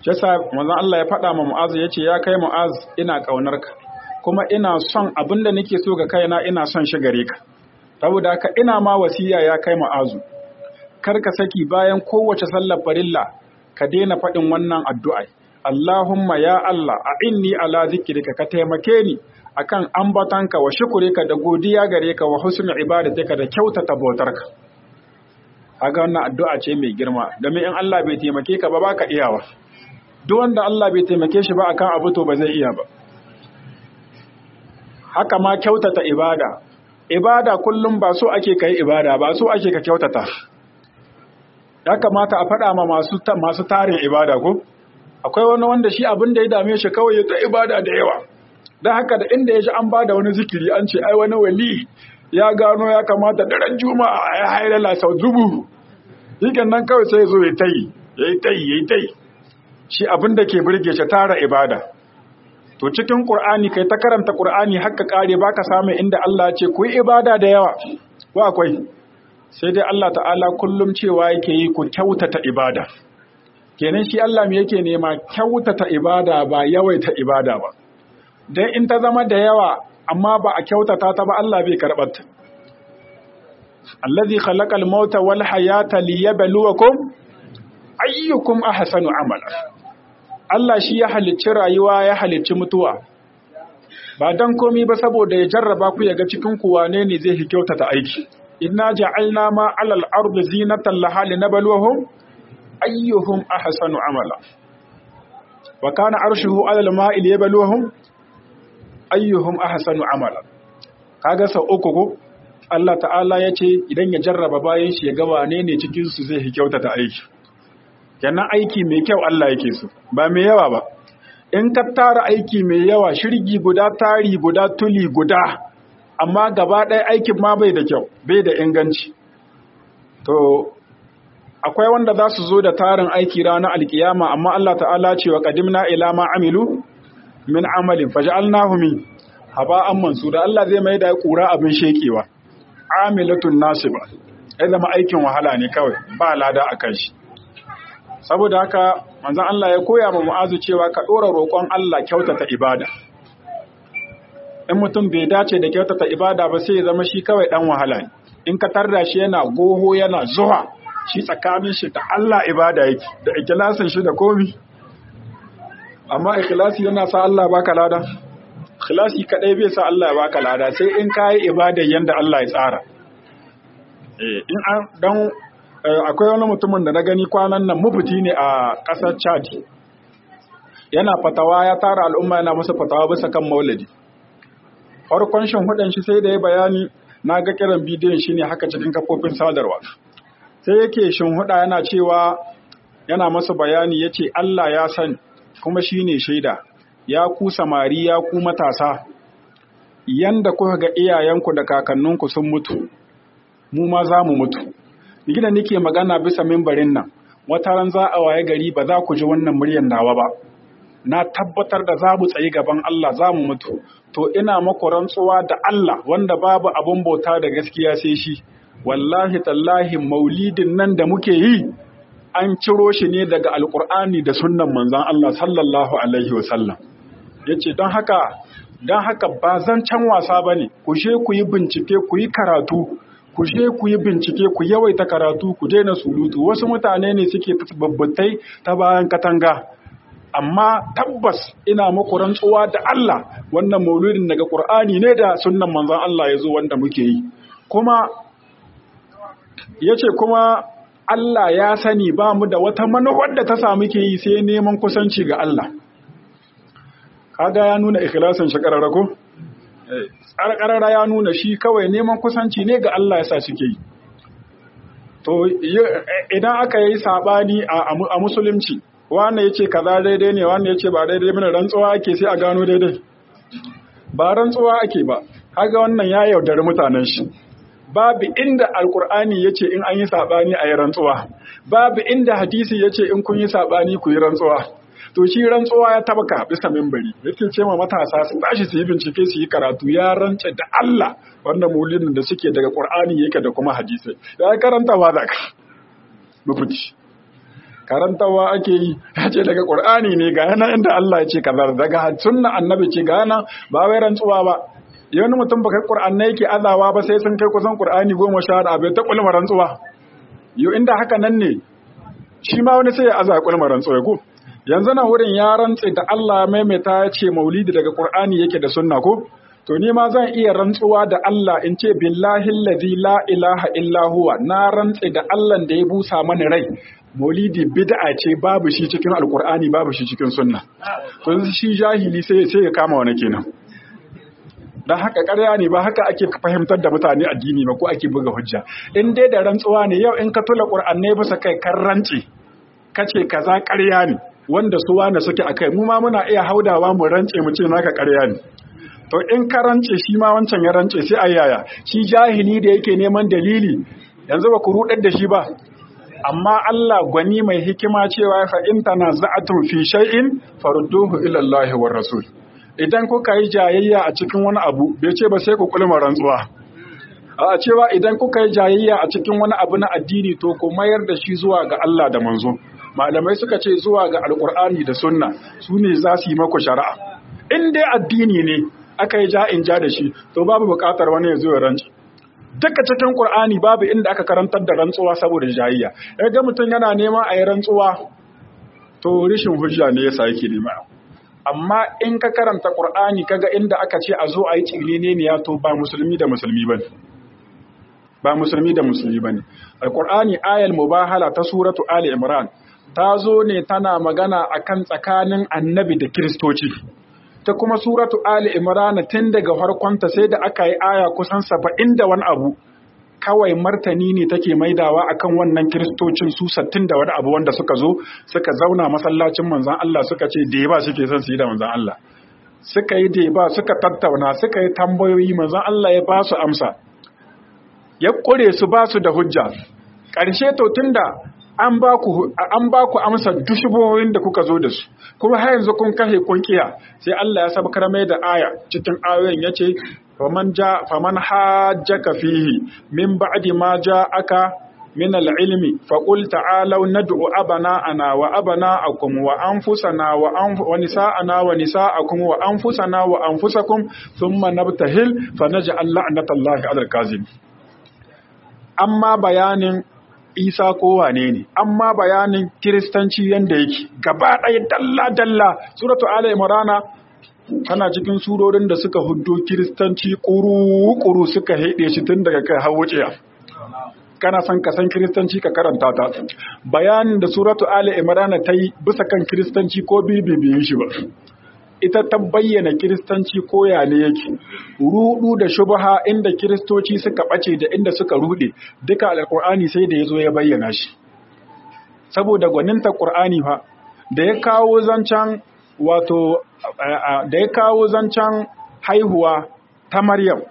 Speaker 1: shi yasa manzon Allah ya faɗa ma Mu'az yace ya kai Mu'az ina ƙaunarka kuma ina son abin da nake so ga kaina ina son shi gare ka saboda haka ina ma wasiya ya kai Mu'azu kar ka saki bayan kowace sallar farilla ka daina faɗin wannan addu'a Allahumma ya Allah a inni ala zikrika ka taimake ni akan ambatanka wa shukurika da godiya gare ka wa husnul ibadatika da kyautata bautarka kaga wannan addu'a ce mai girma domin in Allah bai taimake ka ba baka iyawa duk wanda Allah bai taimake shi ba akan abu to ba zai iya ba haka ma kyautata ibada ibada kullum ba so ake kai ibada ba so ake ka kyautata ya kamata a faɗa ma masu masu tarin ibada ko akwai wani wanda shi abin da ya dame shi kawai ya ta ibada da yawa don haka da inda ya ji an bada wani zikiri an ce ai wani wali ya gano ya kamata daren juma'a ya hailala sau dubu yikan nan kawai sai zo ya tayi ya yi tayi ya yi tayi shi abin da ke birge shi tara ibada to cikin qur'ani kai ta karanta qur'ani haka kare baka samu inda Allah ya ce ku yi ibada da yawa ko akwai sai dai Allah ta'ala kullum cewa yake yi ku kyautata ibada kenan shi Allah me yake nema kyautata ibada ba yawaita ibada ba dan in ta zama da yawa amma ba a kyautata ta ba Allah bai karɓar ta allazi khalaqal mauta wal hayata liyabluwakum ayyukum ahsanu amala Allah shi ya halicci rayuwa ya halicci mutuwa ba dan komi ba saboda ya jarraba ku ya ga cikin ku wane ne zai kyautata aiki inna ja'alna ma 'alal ardi zinatan laha linabluwahum ayyuhum ahsanu amala wa kana arshuhu 'alal ma'i liyabluwahum ayyuhum ahsanu amala kaga sau uku ko Allah ta'ala ya ce idan ya jarraba bayan shi ya ga wane ne cikin su zai kyautata aiki kenan aiki mai kyau Allah yake so ba mai yawa ba in ka tara aiki mai yawa shirgi guda tari guda tuli guda amma gaba ɗaya aikin ma bai da kyau bai da inganci to akwai wanda za su zo da tarin aiki ranar alkiyama amma Allah ta'ala ce wa qadimna ila ma amilu min amalin faj'alnahu min haba'an mansura Allah zai mai da kura abin shekewa amilatun nasiba ai zama aikin wahala ne kawai ba lada akan shi saboda haka manzon Allah ya koya ma Mu'azu cewa ka dora roƙon Allah kyautata ibada in mutum bai dace da kyautata ibada ba sai ya zama shi kawai dan wahala ne in ka tarda shi yana goho yana zuwa shi tsakanin shi da Allah ibada yake da ikhlasin shi da komi amma ikhlasi yana sa Allah baka lada ikhlasi kadai bai sa Allah ya baka lada sai in kai ibada yanda Allah ya tsara eh in an dan akwai wani mutumin da na gani kwanan nan mufti ne a ƙasar Chad yana fatawa ya tara al'umma yana musu fatawa bisa kan maulidi farkon shin hudan shi sai da ya bayani na ga kiran bidiyon shi ne haka cikin kafofin sadarwa sai yake shin huda yana cewa yana masa bayani yace Allah ya san kuma shine shaida ya ku samari ya ku matasa yanda kuka ga iyayenku da kakanninku sun mutu mu ma za mu mutu gida nake magana bisa mimbarin nan wata ran za a waye gari ba za ku ji wannan muryar nawa ba na tabbatar da za mu tsayi gaban Allah za mu mutu to ina maku rantsuwa da Allah wanda babu abun bauta da gaskiya sai shi wallahi tallahi maulidin nan da muke yi an ciro shi ne daga alkur'ani da sunnan manzon Allah sallallahu alaihi wasallam yace don haka don haka ba zancen wasa bane ku je ku yi bincike ku yi karatu ku je ku yi bincike ku yawaita karatu ku daina surutu wasu mutane ne suke babbatai ta bayan katanga amma tabbas ina muku rantsuwa da Allah wannan maulidin daga Qur'ani ne da sunnan manzon Allah ya zo wanda muke yi kuma yace kuma Allah ya sani ba mu da wata manufar da ta samu ke yi sai neman kusanci ga Allah kaga ya nuna ikhlasin shi kararrako karara ya nuna shi kawai neman kusanci ne ga Allah ya sa suke yi to idan aka yi sabani a musulunci wannan yace kaza daidai ne wannan yace ba daidai bane rantsuwa ake sai a gano daidai ba rantsuwa ake ba kaga wannan ya yaudari mutanen shi babu inda alkur'ani yace in an yi sabani a yi rantsuwa babu inda hadisi yace in kun yi sabani ku yi rantsuwa to shi rantsuwa ya tabaka bisa mimbari yake ce ma matasa su tashi su yi bincike su yi karatu ya rance da Allah wannan maulidin da suke daga qur'ani yake da kuma hadisi ya karanta ba za ka mafuci karantawa ake yi ya ce daga qur'ani ne ga yana inda Allah ya ce kaza daga sunna annabi ce ga yana ba wai rantsuwa ba wani mutum ba kai qur'ani yake azawa ba sai sun kai kusan qur'ani goma sha da abai ta kulma rantsuwa yo inda haka nan ne shi ma wani sai ya aza kulma rantsuwa ko yanzu na wurin ya rantse da Allah maimaita ya ce maulidi daga qur'ani yake da sunna ko to ni ma zan iya rantsuwa da Allah in ce billahi allazi la ilaha illa huwa na rantse da Allah da ya busa mana rai maulidi bid'a ce babu shi cikin alqur'ani babu shi cikin sunna to shi jahili sai sai ya kama wani kenan dan haka ƙarya ne ba haka ake fahimtar da mutane addini ba ko ake buga hujja in dai da rantsuwa ne yau in ka tula qur'anai bisa kai kan rantse kace kaza ƙarya ne wanda su wane suke akai mu ma muna iya haudawa mu rantse mu ce naka ƙarya ne to in ka rance shi ma wancan ya rance sai ayyaya shi jahili da yake neman dalili yanzu ba ku rudar da shi ba amma Allah gwani mai hikima cewa fa in tanaza'atum fi shay'in farudduhu ila Allah war rasul idan kuka yi jayayya a cikin wani abu bai ce ba sai ku kulma rantsuwa a cewa idan kuka yi jayayya a cikin wani abu na addini to ku mayar da shi zuwa ga Allah da manzo malamai suka ce zuwa ga alkur'ani da sunna su ne za su yi maku shari'a in dai addini ne aka yi ja in ja da shi to babu bukatar wani ya zo ya rantsi duka cikin qur'ani babu inda aka karantar da rantsuwa saboda jayayya ga mutum yana neman a yi rantsuwa to rishin hujja ne yasa yake nema amma in ka karanta qur'ani kaga inda aka ce a zo a yi cilene ne ya to ba musulmi da musulmi bane ba musulmi da musulmi bane alqur'ani ayal mubahala ta suratu ali imran ta zo ne tana magana akan tsakanin annabi da kiristoci ta kuma suratu Ali Imran tun daga farkonta sai da aka yi aya kusan saba'in da wani abu kawai martani ne take maidawa akan wannan kiristocin su sattin da wani abu wanda suka zo suka zauna masallacin manzan Allah suka ce da ba suke son su yi da manzan Allah suka yi da ba suka tattauna suka yi tambayoyi manzan Allah ya ba su amsa ya kure su ba su da hujja ƙarshe to tunda an ba ku amsa dushubohin da kuka zo da su kuma har yanzu kun kashe kun kiya sai Allah ya sabkar mai da aya cikin ayoyin yace faman ja faman hajjaka fihi min ba'di ma ja'aka min al-ilmi fa qul ta'alu nad'u abana ana wa abana'akum wa anfusana wa wa nisa'ana wa nisa'akum wa anfusana wa anfusakum thumma nabtahil fa naj'al la'natallahi 'alal kazim amma bayanin isa ko wane ne amma bayanin kiristanci yanda yake gaba ɗaya dalla-dalla suratu ala imrana tana cikin surorin da suka hudo kiristanci ƙuru-ƙuru suka haɗe shi tun daga kai har wuciya kana son ka san kiristanci ka karanta ta bayanin da suratu ala imrana ta yi bisa kan kiristanci ko bibibiyin shi ba ita ta bayyana kiristanci koya ne yake rudu da shubha inda kiristoci suka bace da inda suka rude duka alqur'ani sai da yazo ya bayyana shi saboda gwaninta qur'ani fa da ya kawo zancan wato da ya kawo zancan haihuwa ta maryam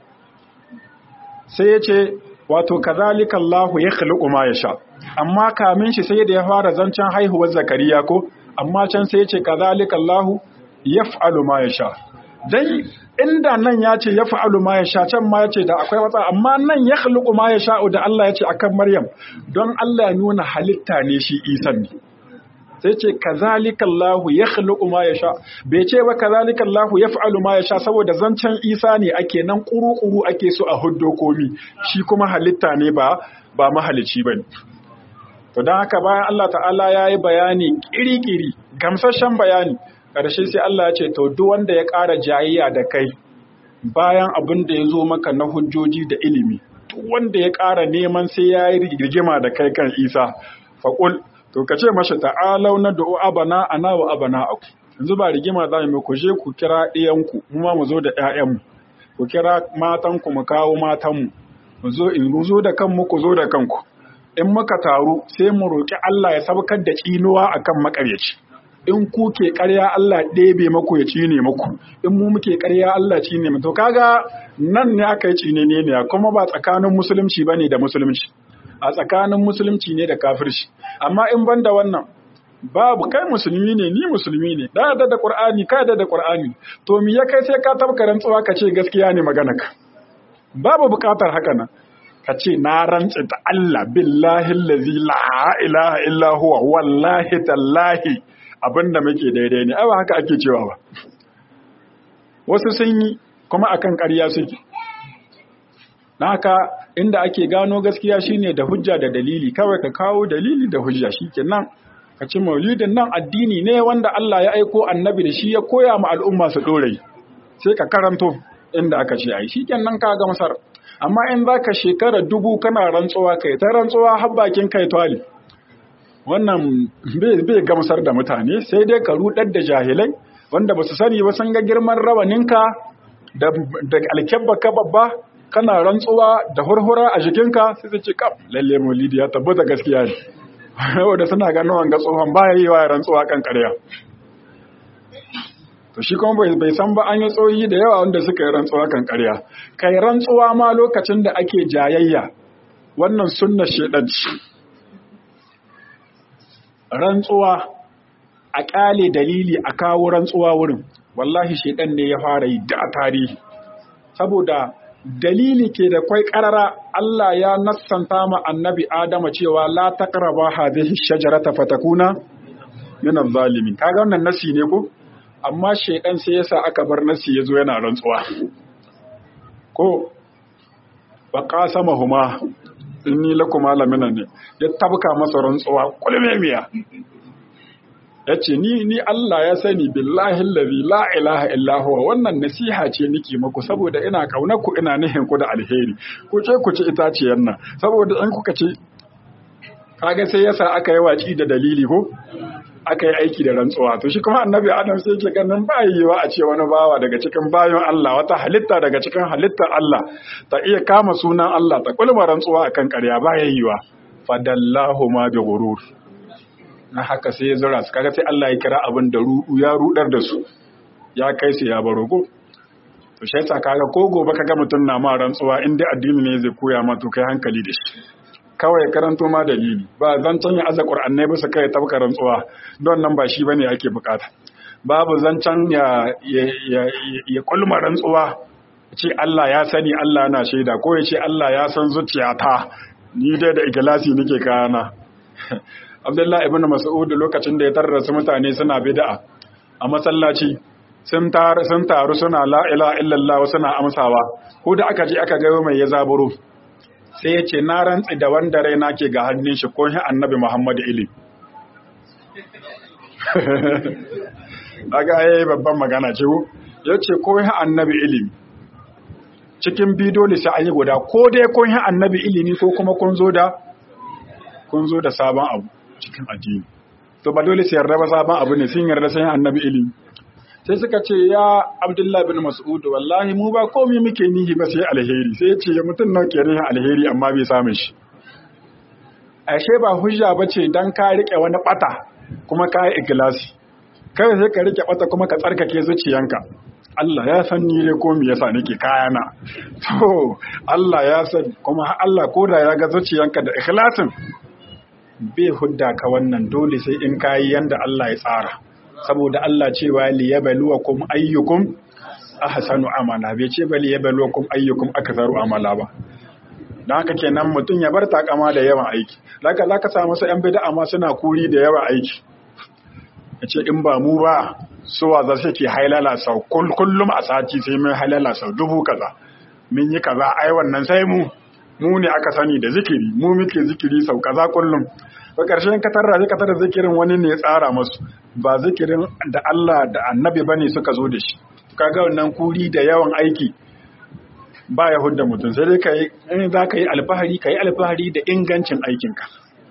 Speaker 1: sai ya ce wato kazalika Allahu yakhluqu ma yasha amma kamin shi sai da ya fara zancan haihuwar zakariya ko amma can sai ya ce kazalika Allahu yaf'alu ma yasha dai inda nan ya ce yaf'alu ma yasha can ma yace da akwai wata amma nan ya khluqu ma yasha da Allah ya ce akan Maryam don Allah ya nuna halitta ne shi Isan ne sai ce kazalika Allah yakhluqu ma yasha bai ce ba kazalika Allah yaf'alu ma yasha saboda zancen Isa ne ake nan kuru-kuru ake so a huddo komi shi kuma halitta ne ba ba mahalici bane to dan haka bayan Allah ta'ala yayi bayani kiri-kiri gamsashen bayani ƙarshe sai Allah ya ce to duk wanda ya ƙara jayayya da kai bayan abin da ya zo maka na hujjoji da ilimi duk wanda ya ƙara neman sai ya yi rigima da kai kan isa faƙul to ka ce mashi ta'alau na da'u abana ana wa abana aku yanzu ba rigima za mu ku je ku kira ɗiyanku mu ma mu zo da ƴaƴanmu ku kira matanku mu kawo matanmu mu zo in zo da kanmu ku zo da kanku in muka taru sai mu roƙi Allah ya sabkar da tsinuwa akan maƙaryaci in ku ke ƙarya Allah ɗebe maku ya cine maku in mu muke ƙarya Allah cine mu to kaga nan ne aka yi cine ne ne kuma ba tsakanin musulunci bane da musulunci a tsakanin musulunci ne da kafirci amma in ban da wannan babu kai musulmi ne ni musulmi ne da da da qur'ani ka da da qur'ani to me ya kai sai ka tabka rantsuwa ka ce gaskiya ne magana ka babu bukatar haka nan ka ce na rantse ta Allah billahi allazi la ilaha illa huwa wallahi tallahi abinda muke daidai ne ai ba haka ake cewa ba wasu sun yi kuma akan ƙarya suke na haka inda ake gano gaskiya shine da hujja da dalili kawai ka kawo dalili da hujja shikenan ka ci maulidin nan addini ne wanda Allah ya aiko annabi da shi ya koya ma al'umma su dore sai ka karanto inda aka ce ai shikenan ka ga masar amma in zaka shekara dubu kana rantsuwa kai ta rantsuwa har bakin kai twali wannan bai gamsar da mutane sai dai ka rudar da jahilai wanda ba su sani ba sun ga girman rawaninka da alkyabba ka babba kana rantsuwa da hurhura a jikinka sai su ce kaf lalle maulidi ya tabbata gaskiya ne wanda suna ganin wanga tsohon baya yi wa rantsuwa kan ƙarya to shi kuma bai san ba an yi tsohi da yawa wanda suka yi rantsuwa kan ƙarya kai rantsuwa ma lokacin da ake jayayya wannan sunna shedanci rantsuwa a ƙale dalili a kawo rantsuwa wurin wallahi shedan ne ya fara yi da tarihi saboda dalili ke da kwai karara Allah ya nassanta ma annabi Adama cewa la taqraba hadhihi shajarata fatakuna min adh-dhalimin kaga wannan nasi ne ko amma shaydan sai yasa aka bar nasi yazo yana rantsuwa ko wa qasamahuma inni lakuma lamina ne ya tabka masa rantsuwa kulmemiya yace ni ni Allah ya sani billahi allazi la ilaha illa huwa wannan nasiha ce nake muku saboda ina kaunar ku ina nihin ku da alheri ku ce ku ci itaciyar nan saboda in kuka ci kaga sai yasa aka yi waci da dalili ko aka yi aiki da rantsuwa to shi kuma annabi adam sai yake ganin ba yiwa a ce wani bawa daga cikin bayan Allah wata halitta daga cikin halittar Allah ta iya kama sunan Allah ta kulma rantsuwa akan ƙarya ba yiwa fadallahu ma bi ghurur na haka sai ya zura su kaga sai Allah ya kira abin da ruɗu ya rudar da su ya kai su ya baro ko to shi yasa kaga ko gobe kaga mutum na ma rantsuwa in dai addini ne zai koya ma to kai hankali da shi kawai karanto ma dalili ba zancen ya aza qur'annai bisa kai tabka rantsuwa don nan ba shi bane ake bukata babu zancen ya ya ya kulma rantsuwa ce Allah ya sani Allah na shaida ko ya ce Allah ya san zuciyata ni dai da ikhlasi nake kayana Abdullahi ibn Mas'ud lokacin da ya tarrasa mutane suna bid'a a masallaci sun taru sun taru suna la ilaha illallah suna amsawa ko da aka je aka ga mai ya zaburo sai ya ce na rantsi da wanda raina ke ga hannun shi ko shi annabi Muhammad ili aga yayi babban magana ce ko yace ko shi annabi ilimi cikin bidiyo sai an yi guda ko dai kun shi annabi ilimi ko kuma kun zo da kun zo da sabon abu cikin addini to ba dole su yarda ba sabon abu ne sun yarda sai annabi ilimi sai suka ce ya abdullahi bin mas'ud wallahi mu ba komai muke nihi ba sai alheri sai ya ce ya mutum nawa ke nihin alheri amma bai samun shi ashe ba hujja ba ce dan ka rike wani bata kuma ka yi ikhlasi kai sai ka rike bata kuma ka tsarkake zuciyanka Allah ya san ni dai ko me yasa nake kayana to Allah ya san kuma Allah koda ya ga zuciyanka da ikhlasin bai hudda ka wannan dole sai in kayi yanda Allah ya tsara saboda Allah cewa li yabluwakum ayyukum ahsanu amala bai ce bali yabluwakum ayyukum aktharu amala ba dan haka kenan mutum ya bar takama da yawan aiki laka zaka samu su yan bid'a ma suna kuri da yawan aiki yace in ba mu ba suwa za su ke hailala sau kullum a sati sai mun hailala sau dubu kaza mun yi kaza ai wannan sai mu mu ne aka sani da zikiri mu muke zikiri sau kaza kullum ba ƙarshen ka tarra ka tarra zikirin wani ne ya tsara masu ba zikirin da Allah da annabi bane suka zo da shi kaga wannan kuri da yawan aiki ba ya hudda mutum sai dai ka yi in za ka yi alfahari ka yi alfahari da ingancin aikinka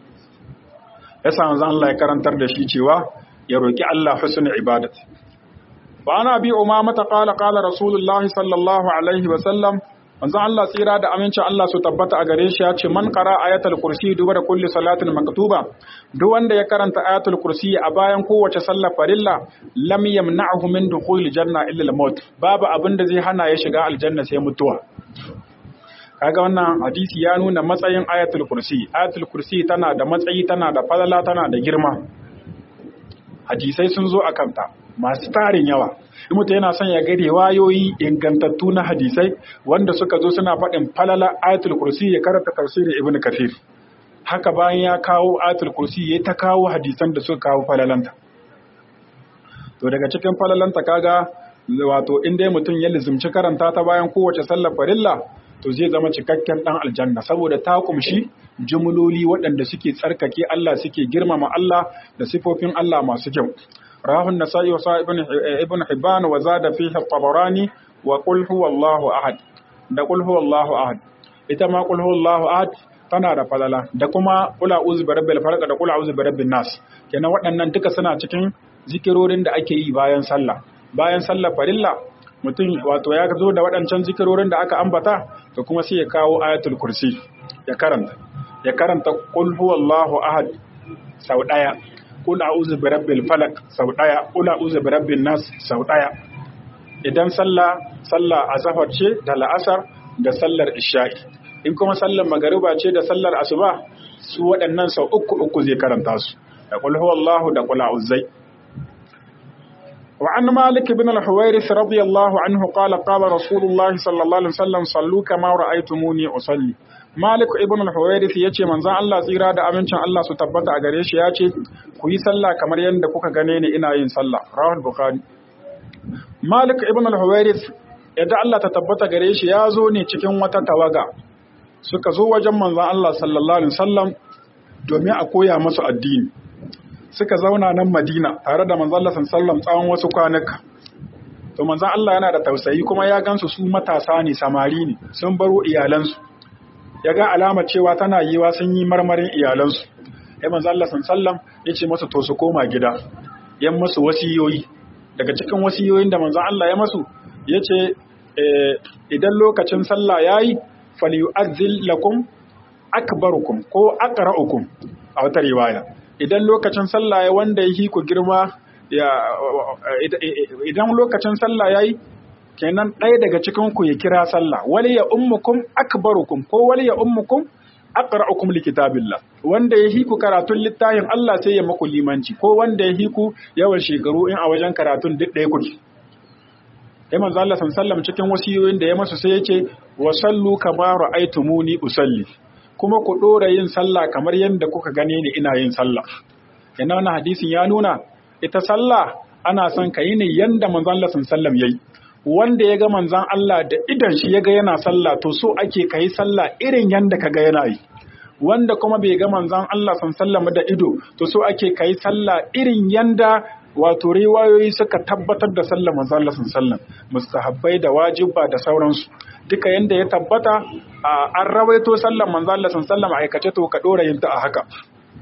Speaker 1: ya samu zan Allah ya karantar da shi cewa ya roƙi Allah husnul ibadat wa ana bi umama ta qala qala rasulullahi sallallahu alaihi wa sallam manzon Allah tsira da amincin Allah su tabbata a gare shi ya ce man qara ayatul kursi duba da kulli salatin maktuba duk wanda ya karanta ayatul kursi a bayan kowace sallar farilla lam yamna'hu min dukhul janna illa al-maut babu abin da zai hana ya shiga aljanna sai mutuwa kaga wannan hadisi ya nuna matsayin ayatul kursi ayatul kursi tana da matsayi tana da falala tana da girma hadisai sun zo a kanta masu tarin yawa in mutum yana son ya ga riwayoyi ingantattu na hadisai wanda suka zo suna faɗin falala ayatul kursi ya karanta tafsirin ibn kathir haka bayan ya kawo ayatul kursi ya ta kawo hadisan da suka kawo falalanta to daga cikin falalanta kaga wato in dai mutum ya lizumci karanta ta bayan kowace sallar farilla to zai zama cikakken dan aljanna saboda ta kumshi jumloli waɗanda suke tsarkake Allah suke girmama Allah da sifofin Allah masu kyau rahun nasa'i wa ibn ibn hibban wa zada fihi at-tabarani wa qul huwallahu ahad da qul huwallahu ahad ita ma qul huwallahu ahad tana da falala da kuma qul a'udhu birabbil falaq da qul a'udhu birabbin nas kenan waɗannan duka suna cikin zikirorin da ake yi bayan sallah bayan sallar farilla mutum wato ya zo da waɗancan zikirorin da aka ambata to kuma sai ya kawo ayatul kursi ya karanta ya karanta qul huwallahu ahad sau daya qul a'udhu birabbil falaq sau daya qul a'udhu birabbin nas sau daya idan sallah sallah azhar ce da la'asar da sallar isha'i in kuma sallar magariba ce da sallar asuba su waɗannan sau uku uku zai karanta su da qul huwallahu da qul a'udhu وعن مالك بن الحويرث رضي الله عنه قال قال رسول الله صلى الله عليه وسلم صلوا كما رأيتموني أصلي مالك ابن الحويرث yace manzon Allah tsira da amincin Allah su tabbata a gare shi yace ku yi sallah kamar yadda kuka gane ni ina yin sallah rawal bukhari Malik ibn al-Huwairith yadda Allah ta tabbata gare shi ya zo ne cikin wata tawaga suka zo wajen manzon Allah sallallahu alaihi wasallam domin a koya musu addini suka zauna nan Madina tare da manzon Allah sallallahu tsawon wasu kwanuka. To manzon Allah yana da tausayi kuma ya gansu su matasa ne samari ne sun baro iyalansu. Ya ga alamar cewa tana yiwa sun yi marmarin iyalansu. Ya manzon Allah sallallahu ya ce masa to su koma gida. Yan masu wasiyoyi. Daga cikin wasiyoyin da manzon Allah ya masu ya ce idan lokacin sallah yayi falyu'azzil lakum akbarukum ko aqra'ukum a wata riwaya. idan lokacin sallah ya wanda ya ku girma ya idan lokacin sallah yayi kenan ɗaya daga cikin ku ya kira sallah wali ya ummukum akbarukum ko wali ya ummukum aqra'ukum likitabillah wanda ya hiku karatun littafin Allah sai ya maku limanci ko wanda ya hiku yawan shekaru in a wajen karatun duk ɗaya kuke sai manzo Allah sallallahu cikin wasiyoyin da ya masu sai ya ce wa sallu kama ra'aytumuni usalli kuma ku ɗora yin sallah kamar yadda kuka gane ni ina yin sallah. Ina wani hadisin ya nuna, ita sallah ana son ka yi ne yadda manzan Allah sallam ya yi. Wanda ya ga manzan Allah da idan shi ya ga yana sallah to so ake ka yi sallah irin yadda ka ga yana yi. Wanda kuma bai ga manzan Allah sallam da ido to so ake ka yi sallah irin yadda wato riwayoyi suka tabbatar da sallah manzan Allah sallam mustahabbai da wajibba da sauransu. duka yanda ya tabbata an rawaito sallan manzo Allah sallallahu aikace to ka dora yin ta a haka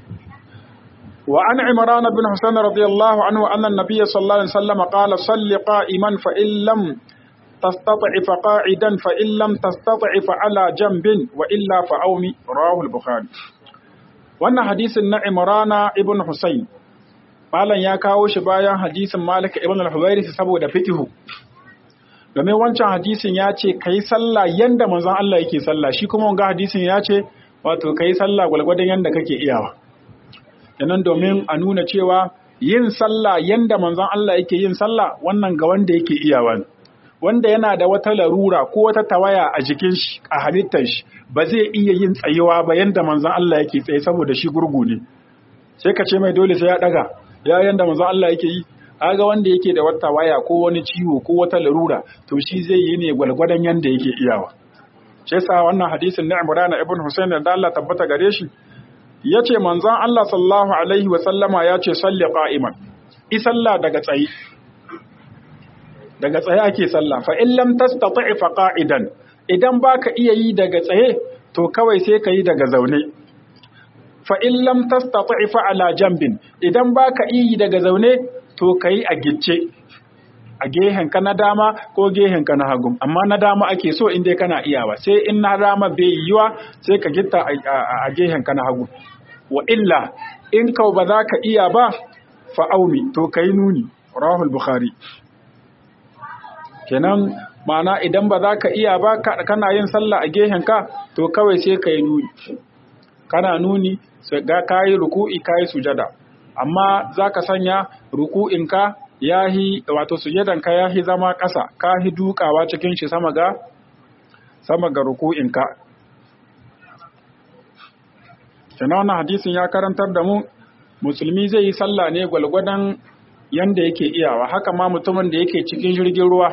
Speaker 1: wa an imran bin husayn radiyallahu anhu anna an-nabiy sallallahu alaihi wasallam qala salli qa'iman fa in lam tastati' fa qa'idan fa in lam tastati' fa ala janbin wa illa fa awmi rawahu al-bukhari wannan hadisin na imran ibn husayn malan ya kawo shi bayan hadisin malik ibn al-huwairith saboda fiqhu domin wancan hadisin ya ce ka yi sallah yanda manzon Allah yake sallah shi kuma wanga hadisin ya ce wato ka yi sallah gwalgwadon yanda kake iyawa yanan domin a nuna cewa yin sallah yanda manzon Allah yake yin sallah wannan ga wanda yake iyawa wanda yana da wata larura ko wata tawaya a jikin shi a halittar shi ba zai iya yin tsayewa ba yanda manzon Allah yake tsaye saboda shi gurgu ne sai ka ce mai dole sai ya daga ya yanda manzon Allah yake yi aga wanda yake da wata waya ko wani ciwo ko wata larura to shi zai yi ne gwalgwadon yanda yake iyawa shi yasa wannan hadisin na Imran ibn Husayn da Allah tabbata gare shi yace manzon Allah sallallahu alaihi wa sallama yace salli qa'iman i sallah daga tsaye daga tsaye ake sallah fa in lam tastati fa qa'idan idan baka iya yi daga tsaye to kawai sai ka yi daga zaune fa in lam tastati fa ala jambin idan baka iya yi daga zaune to ka yi a gicce a gehenka na dama ko gehenka na hagu amma na dama ake so inda kana iyawa sai in na dama bai yiwa sai ka gitta a gehenka na hagu wa illa in ka ba za ka iya ba fa'aumi to ka yi nuni rahul bukhari kenan ma'ana idan ba za ka iya ba kana yin sallah a gehenka to kawai sai ka yi nuni kana nuni ga kayi ruku'i kayi sujada amma za ka sanya ruku'inka yahi wato sujadan ka yahi zama ƙasa ka hi dukawa cikin shi sama ga sama ga ruku'in ka kenan wannan hadisin ya karantar da mu musulmi zai yi sallah ne gwalgwadon yanda yake iyawa haka ma mutumin da yake cikin jirgin ruwa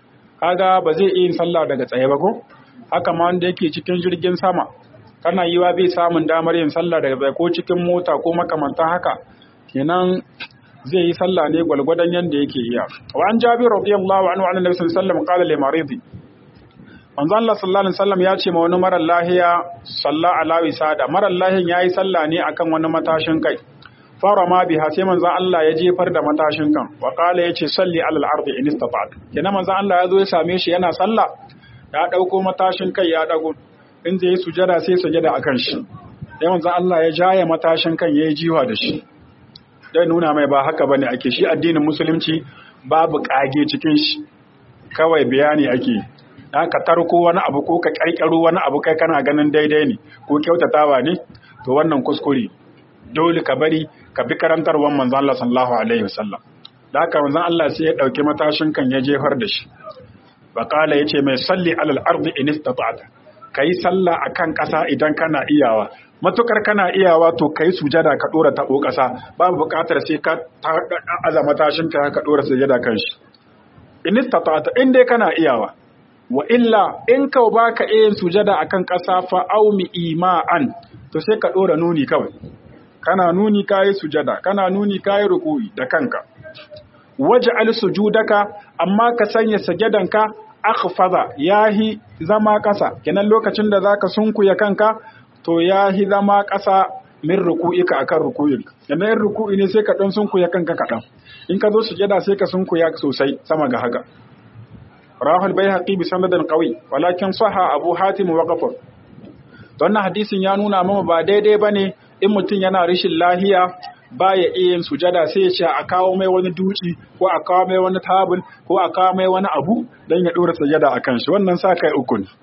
Speaker 1: kaga ba zai iya yin sallah daga tsaye ba ko haka ma wanda yake cikin jirgin sama kana yiwa bai samun damar yin sallah daga tsaye ko cikin mota ko makamantan haka kenan zai yi sallah ne gwalgwadon yanda yake iya wa an jabir radiyallahu anhu annabi sallallahu alaihi wasallam qala li maridi manzo Allah sallallahu alaihi wasallam ya ce ma wani marar lahiya salla ala wisada marar lahiyan yayi sallah ne akan wani matashin kai fara ma biha sai manzo Allah ya jefar da matashin kan wa qala yace salli ala al-ardi in istata'ta kenan manzo Allah ya zo ya same shi yana sallah ya dauko matashin kai ya dago in zai yi sujada sai sujada akan shi sai manzo Allah ya jaye matashin kan yayi jiwa da shi dai nuna mai ba haka bane ake shi addinin musulunci babu kage cikin shi kawai bayani ake ka tarko wani abu ko ka karkaro wani abu kai kana ganin daidai ne ko kyautatawa ne to wannan kuskure dole ka bari ka bi karantarwar manzon Allah sallallahu alaihi wasallam da haka manzon Allah sai ya dauki matashin kan ya jefar da shi bakala yace mai salli alal ardi in istata'ta kai sallah akan kasa idan kana iyawa matukar kana iyawa to kai sujada ka dora tabo kasa babu bukatar sai ka aza matashin ka ka dora sujada kan shi in istata'ta in dai kana iyawa wa illa in ka ba ka yin sujada akan ƙasa fa aumi ima'an to sai ka ɗora nuni kawai kana nuni kayi sujada kana nuni kayi ruku'i da kanka waje al sujudaka amma ka sanya sajadanka akhfaza yahi zama ƙasa kenan lokacin da zaka sunkuya kanka to yahi zama ƙasa min ruku'ika akan ruku'in kenan in ruku'i ne sai ka dan sunkuya kanka kaɗan in ka zo sujada sai ka sunkuya sosai sama ga haka rahul bayhaqi bi sanadin qawi walakin saha abu hatim wa ghafar wannan hadisin ya nuna mama ba daidai bane in mutum yana rashin lahiya baya iya yin sujada sai ya ce a kawo mai wani duci ko a kawo mai wani tabul ko a kawo mai wani abu dan ya dora sujada akan shi wannan sa kai uku ne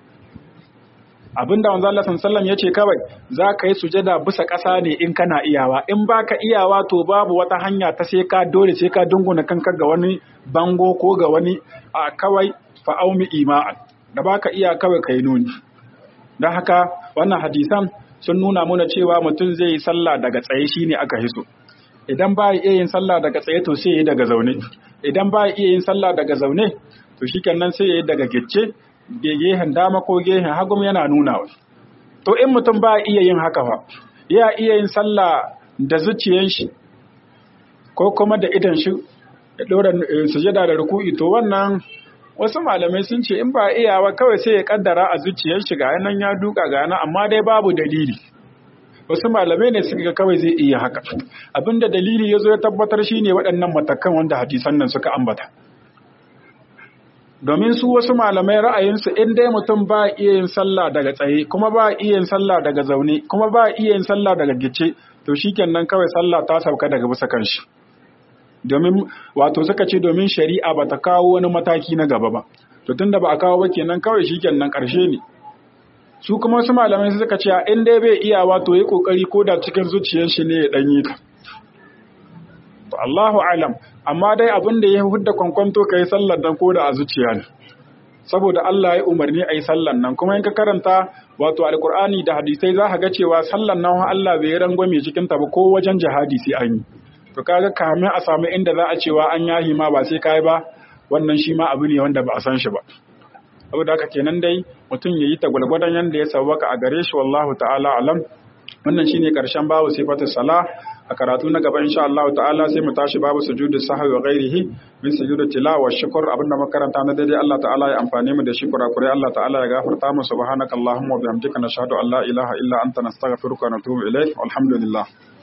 Speaker 1: abinda wanzu Allah sallallahu ya ce kawai za ka yi sujada bisa ƙasa ne in kana iyawa in baka iyawa to babu wata hanya ta sai ka dole sai ka dunguna kanka ga wani bango ko ga wani a kawai fa'aumi ima'an da baka iya kawai kai nuni don haka wannan hadisan sun nuna muna cewa mutum zai yi sallah daga tsaye shine aka hiso idan ba iya yin sallah daga tsaye to sai ya yi daga zaune idan ba iya yin sallah daga zaune to shikenan sai ya yi daga gicce gehen dama ko gehen hagum yana nuna wa to in mutum ba iya yin haka fa ya iya yin sallah da zuciyan shi ko kuma da idan shi ya dora sujada da ruku'i to wannan wasu malamai sun ce in ba iyawa kawai sai ya kaddara a zuciyar shi ga nan ya duka ga nan amma dai babu dalili wasu malamai ne suka kawai zai iya haka abinda dalili ya zo ya tabbatar shine waɗannan matakan wanda hadisan nan suka ambata domin su wasu malamai ra'ayinsu in dai mutum ba iya yin sallah daga tsaye kuma ba iya yin sallah daga zaune kuma ba iya yin sallah daga gice to shikenan kawai sallah ta sauka daga bisa kanshi domin wato suka ce domin shari'a ba ta kawo wani mataki na gaba ba to tunda ba a kawo ba kenan kawai shikenan karshe ne su kuma wasu malamai suka ce in dai bai iya wato yi kokari ko da cikin zuciyar shi ne ya danyi ta to Allahu alam amma dai abin da ya hudda kwankwanto ka yi sallar nan ko da a zuciya ne saboda Allah ya umarni a yi sallar nan kuma in ka karanta wato alkur'ani da hadisai za ka ga cewa sallar nan Allah bai rangwame cikin ta ba ko wajen jihadi sai an yi to kaga kamin a samu inda za a cewa an yahi ma ba sai kai ba wannan shi ma abu ne wanda ba a san shi ba saboda haka kenan dai mutum ya yi ta gwalgwadon yanda ya sawwaka a gare shi wallahu ta'ala alam wannan shine karshen babu sifatus salah a karatu na gaba insha Allah ta'ala sai mu tashi babu sujudu sahwi wa ghairihi min sujudu tilawa shukr abinda makaranta na daidai Allah ta'ala ya amfane mu da shi kurakurai Allah ta'ala ya gafarta mu subhanakallahumma wa bihamdika nashhadu an la ilaha illa anta nastaghfiruka wa natubu ilaik walhamdulillah